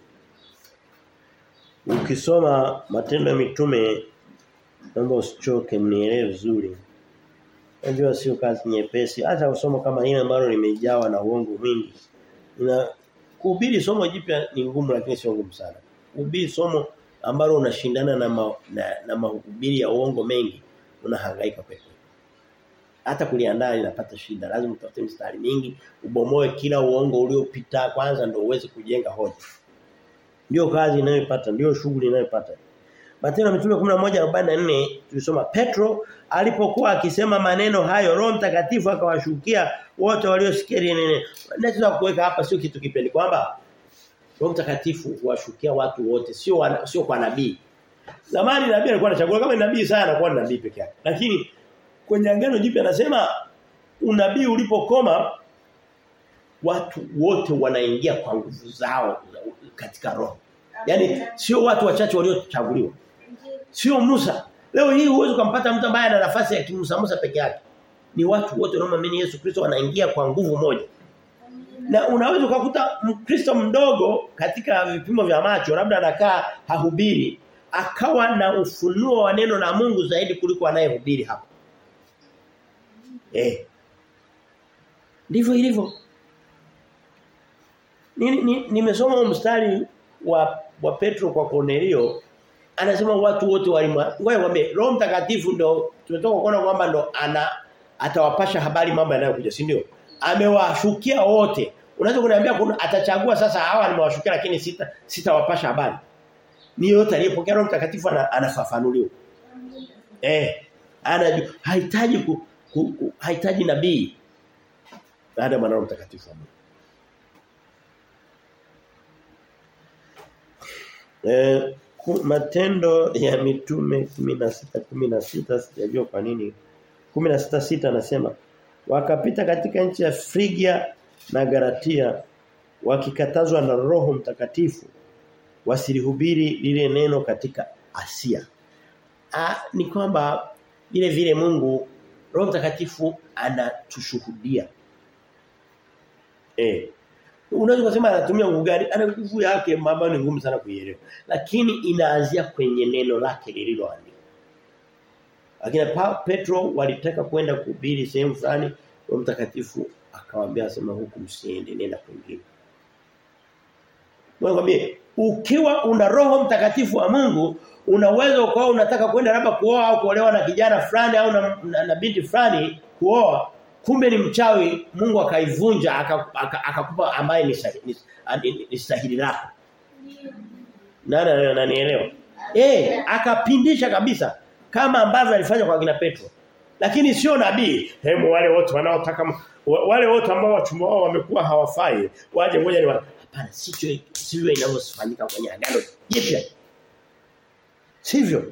Ukisoma matendo ya mitume naomba usichoke mnielewe vizuri. Najua sio kazi nyepesi hata kusoma kama hili ambalo limejawa na uongo mwingi. Ina kuhubiri somo jipya ni ngumu lakini sio ngumu sana. Kuhubiri somo ambalo unashindana na ma, na, na mahubiri ya uongo mengi unahangaika kweli. Hata kuliandaa linapata shida. Lazima utafute mstari mingi, ubomoe kila uongo uliopita kwanza ndio uweze kujenga hoja. Ndio kazi inayopata, ndio shughuli inayopata. Matendo ya Mitume 11:44 tulisoma Petro alipokuwa akisema maneno hayo Roho Mtakatifu akawashukia wote waliosikia ile neno. Nataka kuweka hapa sio kitu kipeni kwamba Roho Mtakatifu huwashukia watu wote sio wana, sio kwa nabii. Zamani nabii alikuwa anachagua kama ni nabii sana anakuwa ni nabii peke yake. Lakini kwenye agano jipya anasema unabii ulipokoma watu wote wanaingia kwa nguvu zao katika roho. Yaani sio watu wachache waliochaguliwa. Sio Musa. Leo hii huwezi kumpata mtu ambaye ana nafasi ya kimusa Musa peke yake. Ni watu wote wanaoamini Yesu Kristo wanaingia kwa nguvu moja. Na unaweza kukuta Mkristo mdogo katika vipimo vya macho labda anakaa hahubiri akawa na ufunuo wa neno la Mungu zaidi kuliko anayehubiri hapa. Eh. Ndivyo ilivyo. Nimesoma ni, ni mstari wa wa Petro kwa Cornelio anasema watu wote walimwa. Ngoja nikwambie Roho Mtakatifu ndo tumetoka kuona kwamba ndo ana atawapasha habari mambo yanayokuja, si ndio? Amewashukia wote. Unaweza kuniambia kuna atachagua sasa hawa nimewashukia lakini sita sitawapasha habari. Ni yote aliyepokea Roho Mtakatifu anafafanuliwa. Eh, anajua hahitaji ku, ku, ku, hahitaji nabii. Baada ya Roho Mtakatifu wa Mungu. Eh, matendo ya mitume 16 16 sijajua kwa nini 16 6 anasema wakapita katika nchi ya Frigia na Galatia wakikatazwa na Roho Mtakatifu wasilihubiri lile neno katika Asia. Ah ni kwamba vile vile Mungu Roho Mtakatifu anatushuhudia. Eh Unaweza kusema anatumia nguvu gani? Ana nguvu yake mambo ni ngumu sana kuielewa. Lakini inaanzia kwenye neno lake lililoandikwa. Lakini Petro walitaka kwenda kuhubiri sehemu fulani, Roho Mtakatifu akawaambia sema huku msiende nenda kwingine. Mwambie ukiwa una Roho Mtakatifu wa Mungu unaweza ukawa unataka kwenda labda kuoa au kuolewa na kijana fulani au na, na, na binti fulani kuoa kumbe ni mchawi Mungu akaivunja akakupa aka, aka ambaye ni ni, ni, ni stahili lako. Nani ananielewa? Eh, akapindisha kabisa kama ambavyo alifanya kwa kina Petro. Lakini sio nabii. Hemu wale wote wanaotaka wale wote ambao wachumba wao wamekuwa hawafai waje ngoja ni hapana sio sivyo inavyofanyika kwenye agano jipya. Sivyo?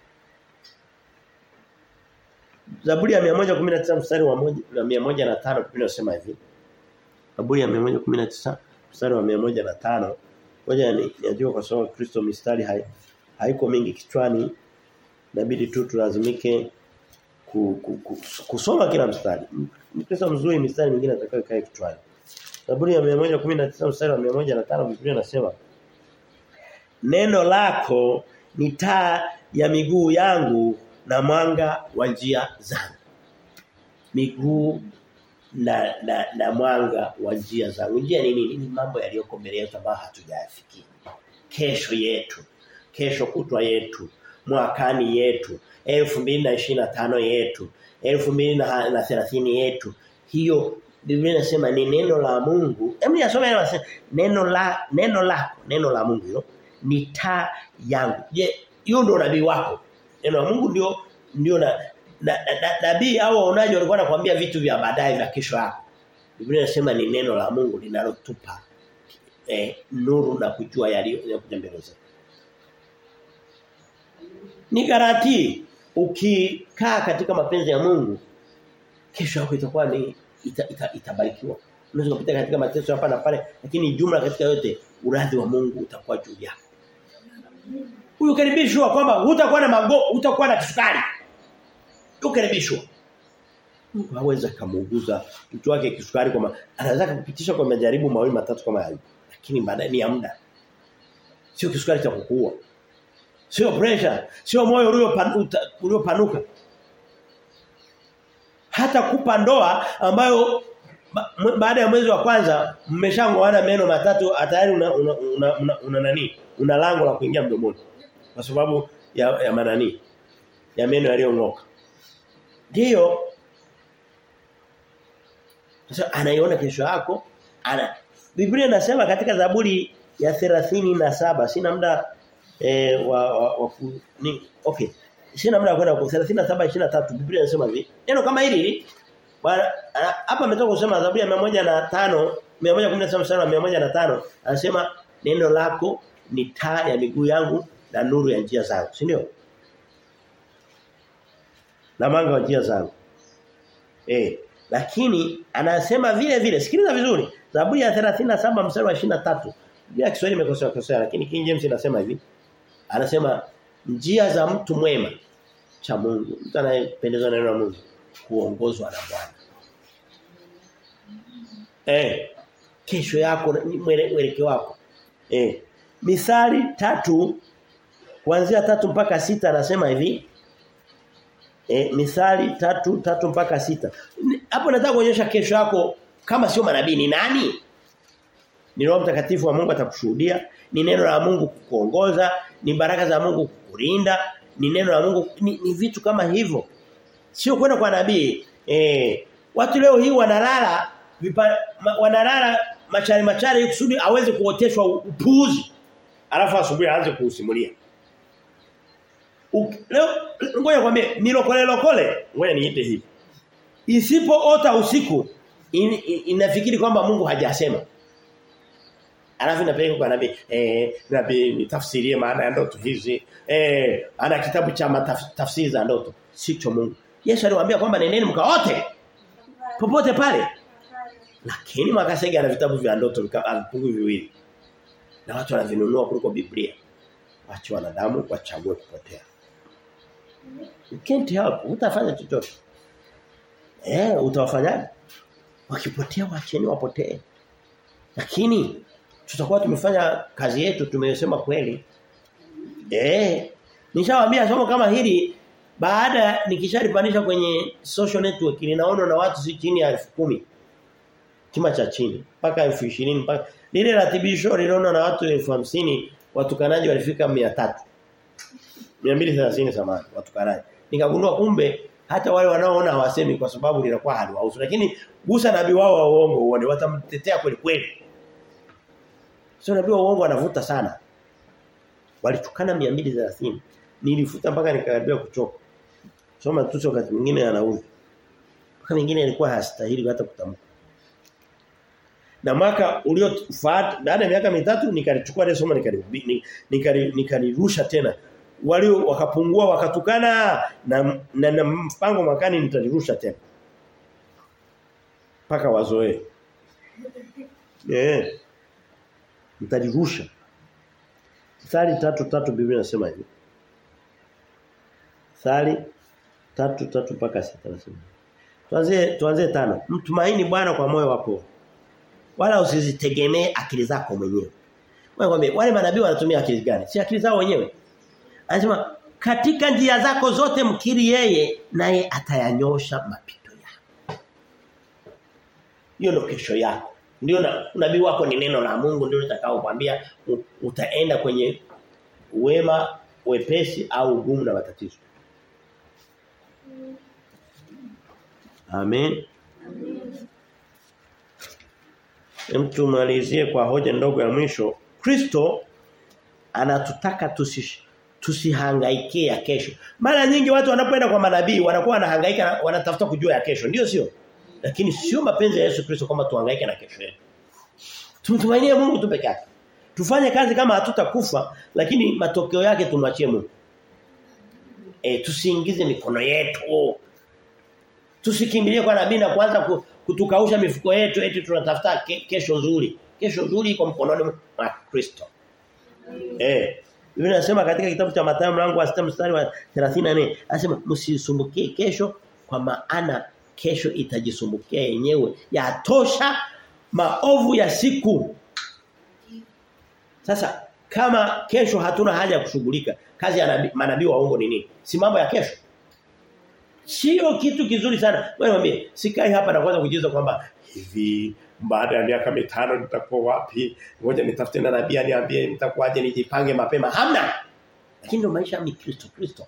Zaburi ya 119 mstari wa 105 Biblia inasema hivi. Zaburi ya 119 mstari wa 105 ngoja niajue kwa sababu Kristo mistari hai, haiko mingi kichwani inabidi tu tulazimike ku, ku, ku, kusoma kila mstari. Mkristo mzuri mistari mingine atakayo kae kichwani. Zaburi ya 119 mstari wa 105 Biblia inasema Neno lako ni taa ya miguu yangu na mwanga wa njia zangu. Miguu na na, na mwanga wa njia zangu. Njia ni nini? Ni mambo yaliyoko mbele yetu ambayo hatujayafikia. Kesho yetu, kesho kutwa yetu, mwakani yetu, 2025 yetu, 2030 yetu. Hiyo Biblia inasema ni neno la Mungu. Hebu nisome neno la neno lako, neno la Mungu hilo ni taa yangu. Je, hiyo ndio nabii wako? Neno la Mungu ndio ndio na nabii na, na, au waonaji walikuwa wanakuambia vitu vya baadaye vya kesho yako. Biblia inasema ni neno la Mungu linalotupa eh, nuru na kujua yaliyokuja mbele zetu. Ni garanti ukikaa katika mapenzi ya Mungu kesho yako itakuwa ni ita, ita, itabarikiwa. Unaweza kupita katika mateso hapa na pale lakini jumla katika yote uradhi wa Mungu utakuwa juu yako. Ukaribishwa kwamba hutakuwa na mago, hutakuwa na kisukari. Ukaribishwa. Mungu hawezi kumuuguza mtu wake kisukari kwa anaweza kupitisha kwa majaribu mawili matatu kama hayo. Lakini baadaye ni ya muda. Sio kisukari cha kukua. Sio pressure, sio moyo uliopanuka. Hata kupa ndoa ambayo baada ya mwezi wa kwanza mmeshangoana meno matatu tayari una una, una, una, una nani? Una lango la kuingia mdomoni. Kwa sababu ya ya manani? Ya meno yaliyong'oka. Ndio. Sasa anaiona kesho yako, ana Biblia inasema katika Zaburi ya 37 sina muda eh, wa, wa, wa ni okay. Sina muda kwenda kwa 37 23 Biblia inasema hivi. Neno kama hili Bwana hapa ametoka kusema Zaburi ya 105 117 mstari wa 105 anasema neno lako ni taa ya miguu yangu na nuru ya njia zangu, si ndio? Na mwanga wa njia zangu. Eh, lakini anasema vile vile, sikiliza vizuri. Zaburi ya 37 mstari wa 23. Biblia Kiswahili imekosea kosea lakini King James inasema hivi. Anasema njia za mtu mwema cha Mungu. Mtu anayependezwa na neno la Mungu kuongozwa na Bwana. Eh, kesho yako mwelekeo wako. Eh. Misali tatu kuanzia tatu mpaka sita anasema hivi. Eh, misali tatu tatu mpaka sita Hapo nataka kuonyesha kesho yako kama sio manabii ni nani? Ni Roho Mtakatifu wa Mungu atakushuhudia, ni neno la Mungu kukuongoza, ni baraka za Mungu kukulinda, ni neno la Mungu ni, ni vitu kama hivyo. Sio kwenda kwa nabii. Eh, watu leo hii wanalala vipa, ma, wanalala machari machari kusudi aweze kuoteshwa upuuzi. Alafu asubuhi aanze kuusimulia. Leo ngoja kwambie nilokole lokole, ngoja niite hivi. Isipoota usiku in, in, inafikiri kwamba Mungu hajasema. Alafu inapeleka kwa nabii, eh nabii nitafsirie maana ya ndoto hizi. Eh ana kitabu cha tafsiri za ndoto. Sicho Mungu. Yesu aliwaambia kwamba nendeni mkaote. Popote pale. Lakini Makasege ana vitabu vya ndoto vipungu viwili. Na watu wanavinunua kuliko Biblia. Wacha wanadamu wachague kupotea. You can't help. Utafanya chochote. Eh, utawafanyaje? Wakipotea wacheni wapotee. Lakini tutakuwa tumefanya kazi yetu tumesema kweli. Eh, nishawaambia somo kama hili baada nikishalipandisha kwenye social network linaona na watu si chini ya 10,000 kima cha chini mpaka 20,000 mpaka lile ratibisho liliona na watu 50,000 watukanaji walifika 300 230 samani watukanaji nikagundua kumbe hata wale wanaoona hawasemi kwa sababu linakuwa haliwahusu lakini gusa nabii wao wa uongo uone watamtetea kweli kweli sio nabii wa uongo anavuta sana walitukana 230 nilifuta mpaka nikakaribia kuchoka Soma matusi wakati mwingine anaudhi. Wakati mwingine alikuwa hastahili hata kutamka. Na mwaka uliofuata baada ya miaka mitatu nikalichukua ile somo nikalirusha nikali, nikali tena. Walio wakapungua wakatukana na, na, na mpango mwakani nitalirusha tena. Paka wazoee. Eh. Nitalirusha. Sali tatu tatu Biblia inasema hivi. Sali tatu tatu mpaka sita nasema. Tuanze tuanze tano. Mtumaini Bwana kwa moyo wako. Wala usizitegemee akili zako mwenyewe. Wewe wale manabii wanatumia akili gani? Si akili zao wenyewe. Anasema katika njia zako zote mkiri yeye naye atayanyosha mapito yako. Hiyo ndio kesho yako. Ndio na nabii wako ni neno la Mungu ndio litakao kwambia utaenda kwenye wema, wepesi au ugumu na matatizo. Amen. Amen. Tumalizie kwa hoja ndogo ya mwisho. Kristo anatutaka tusish tusihangaikie ya kesho. Mara nyingi watu wanapoenda kwa manabii wanakuwa wanahangaika wanatafuta kujua ya kesho. Ndio sio? Lakini sio mapenzi ya Yesu Kristo kama tuhangaike na kesho yetu. Tumtumainie Mungu tu peke yake. Tufanye kazi kama hatutakufa lakini matokeo yake tumwachie Mungu. E, tusiingize mikono yetu. Tusikimbilie kwa nabii na kuanza kutukausha mifuko yetu eti tunatafuta ke, kesho nzuri. Kesho nzuri iko mkononi mwa Kristo. Eh. Biblia inasema katika kitabu cha Mathayo mlango wa 6 mstari wa 34 anasema msisumbukie kesho kwa maana kesho itajisumbukia yenyewe. Yatosha maovu ya siku. Sasa kama kesho hatuna haja ya kushughulika, kazi ya manabii waongo ni nini? Si mambo ya kesho. Sio kitu kizuri sana. Wewe mwambie, sikai hapa na kwanza kujiuliza kwamba hivi baada ya miaka mitano nitakuwa wapi? Ngoja nitafute na nabii aniambie nitakuwaje nijipange mapema. Hamna. Lakini ndio maisha ya Kristo Kristo.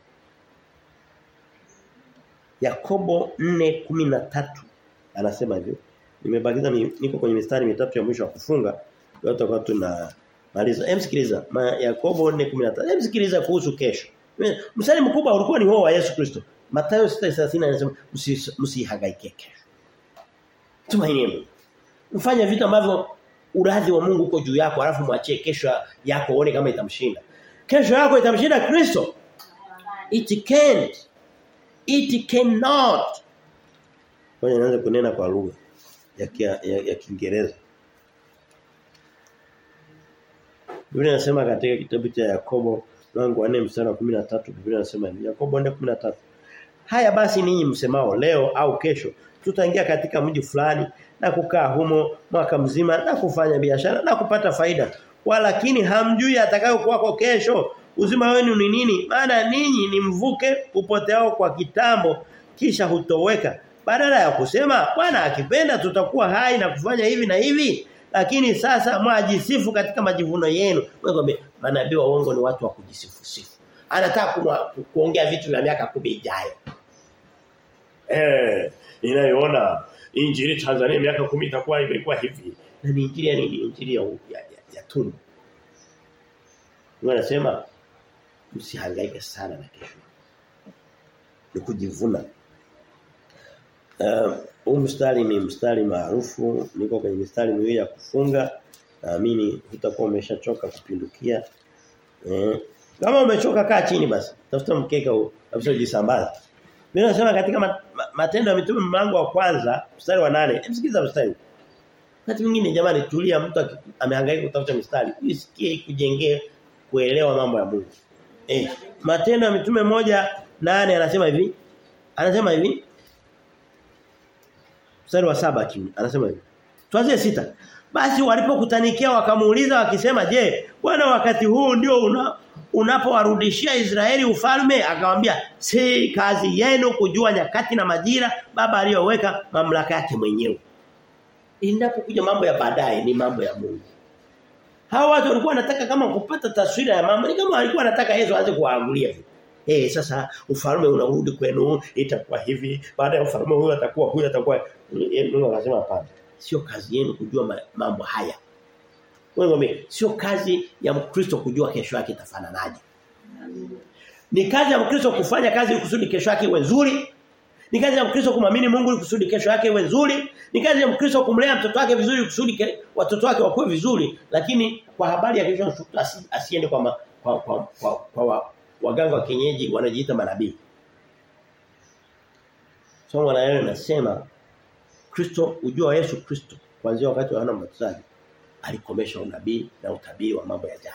Yakobo 4:13 anasema hivyo. Nimebakiza niko kwenye mistari mitatu ya mwisho wa kufunga. Leo tutakuwa tuna maliza. Hem sikiliza. Yakobo 4:13. Hem sikiliza kuhusu kesho. Mstari mkubwa ulikuwa ni huo wa Yesu Kristo. Mathayo 6:30 anasema msihangaike kesho. Tumaini Mungu. Mfanye vitu ambavyo uradhi wa Mungu uko juu yako alafu mwachie kesho yako uone kama itamshinda. Kesho yako itamshinda Kristo. It can't. It cannot. Ngoja nianze kunena kwa lugha ya ya, ya Kiingereza. Biblia inasema katika kitabu cha Yakobo mlango wa 4 mstari wa 13 Biblia inasema hivi. Yakobo 4:13. Haya basi ninyi msemao leo au kesho tutaingia katika mji fulani na kukaa humo mwaka mzima na kufanya biashara na kupata faida. Walakini hamjui atakayokuwa kwa kesho. Uzima wenu ni nini? Maana ninyi ni mvuke upoteao kwa kitambo kisha hutoweka. Badala ya kusema Bwana akipenda tutakuwa hai na kufanya hivi na hivi. Lakini sasa mwajisifu katika majivuno yenu. Wewe manabii wa uongo ni watu wa kujisifu sifu. Anataka kuongea vitu vya miaka kumi ijayo. Eh, ninayoona injili Tanzania miaka kumi itakuwa imekuwa hivi. Na ni injili ya nini? Injili ya ya, ya, ya tumbo. Wanasema msihangaike sana na kesho. Ni kujivuna. Uh, huu mstari ni mstari maarufu, niko kwenye mistari miwili ya kufunga. Naamini utakuwa umeshachoka kupindukia. Eh, kama umechoka kaa chini basi. Tafuta mkeka huu, kabisa ujisambaza. Mimi nasema katika matendo ya mitume mlango wa kwanza mstari wa nane Msikiza mstari. Wakati mwingine jamani tulia mtu amehangaika kutafuta mstari. Usikie kujengea kuelewa mambo ya Mungu. Eh, matendo ya mitume moja nane anasema hivi. Anasema hivi. Mstari wa saba kimi anasema hivi. Tuanze sita. Basi walipokutanikia wakamuuliza wakisema, "Je, Bwana wakati huu ndio una unapowarudishia Israeli ufalme?" Akamwambia, "Si kazi yenu kujua nyakati na majira baba aliyoweka mamlaka yake mwenyewe." Inapokuja mambo ya baadaye ni mambo ya Mungu. Hawa watu walikuwa wanataka kama kupata taswira ya mambo, ni kama walikuwa wanataka Yesu aanze kuwaagulia. Eh sasa ufalme unarudi kwenu itakuwa hivi baada ya ufalme huyu atakuwa huyu atakuwa Mungu akasema hapana sio kazi yenu kujua mambo haya wewe sio kazi ya Mkristo kujua kesho yake itafananaje Ni kazi ya Mkristo kufanya kazi ili kusudi kesho yake iwe nzuri. Ni kazi ya Mkristo kumwamini Mungu ili kusudi kesho yake iwe nzuri. Ni kazi ya Mkristo kumlea mtoto wake vizuri kusudi ke, watoto wake wakue vizuri, lakini kwa habari ya kesho asi, asiende kwa, ma, kwa kwa kwa, kwa wa, waganga wa kienyeji wanajiita manabii. Somo la leo linasema Kristo ujua wa Yesu Kristo kuanzia wakati wa Yohana Mbatizaji alikomesha unabii na utabiri wa mambo yajayo.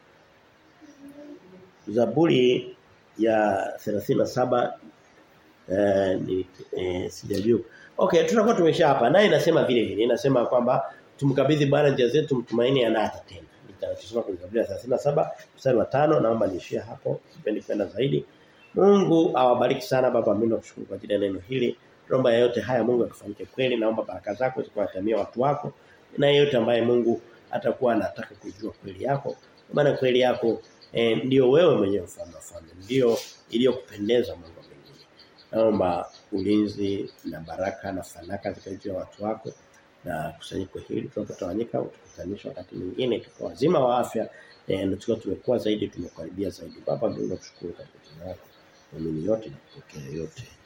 Zaburi ya 37 eh, ni eh, sijajua. Okay, tunakuwa tumesha hapa. Naye inasema vile vile. Inasema kwamba tumkabidhi Bwana njia zetu mtumaini anatatenda. Nitasoma kwenye Zaburi ya 37 mstari wa 5 naomba niishie hapo. Sipendi kwenda zaidi. Mungu awabariki sana baba mimi nakushukuru kwa ajili ya neno hili. Naomba yote haya Mungu akafanyike kweli. Naomba baraka zako zikuwatamia watu wako. Na yeyote ambaye Mungu atakuwa anataka kujua kweli yako. Maana kweli yako eh, ndio wewe mwenyewe mfano mfano. Ndio iliyokupendeza Mungu mwingine. Naomba ulinzi na baraka na fanaka zikaje watu wako na kusanyiko hili tunapotawanyika utukutanisha wakati mwingine tukiwa wazima wa afya eh, na tukiwa tumekuwa zaidi tumekaribia zaidi. Baba Mungu nakushukuru kwa jina lako. Mimi yote na kupokea yote.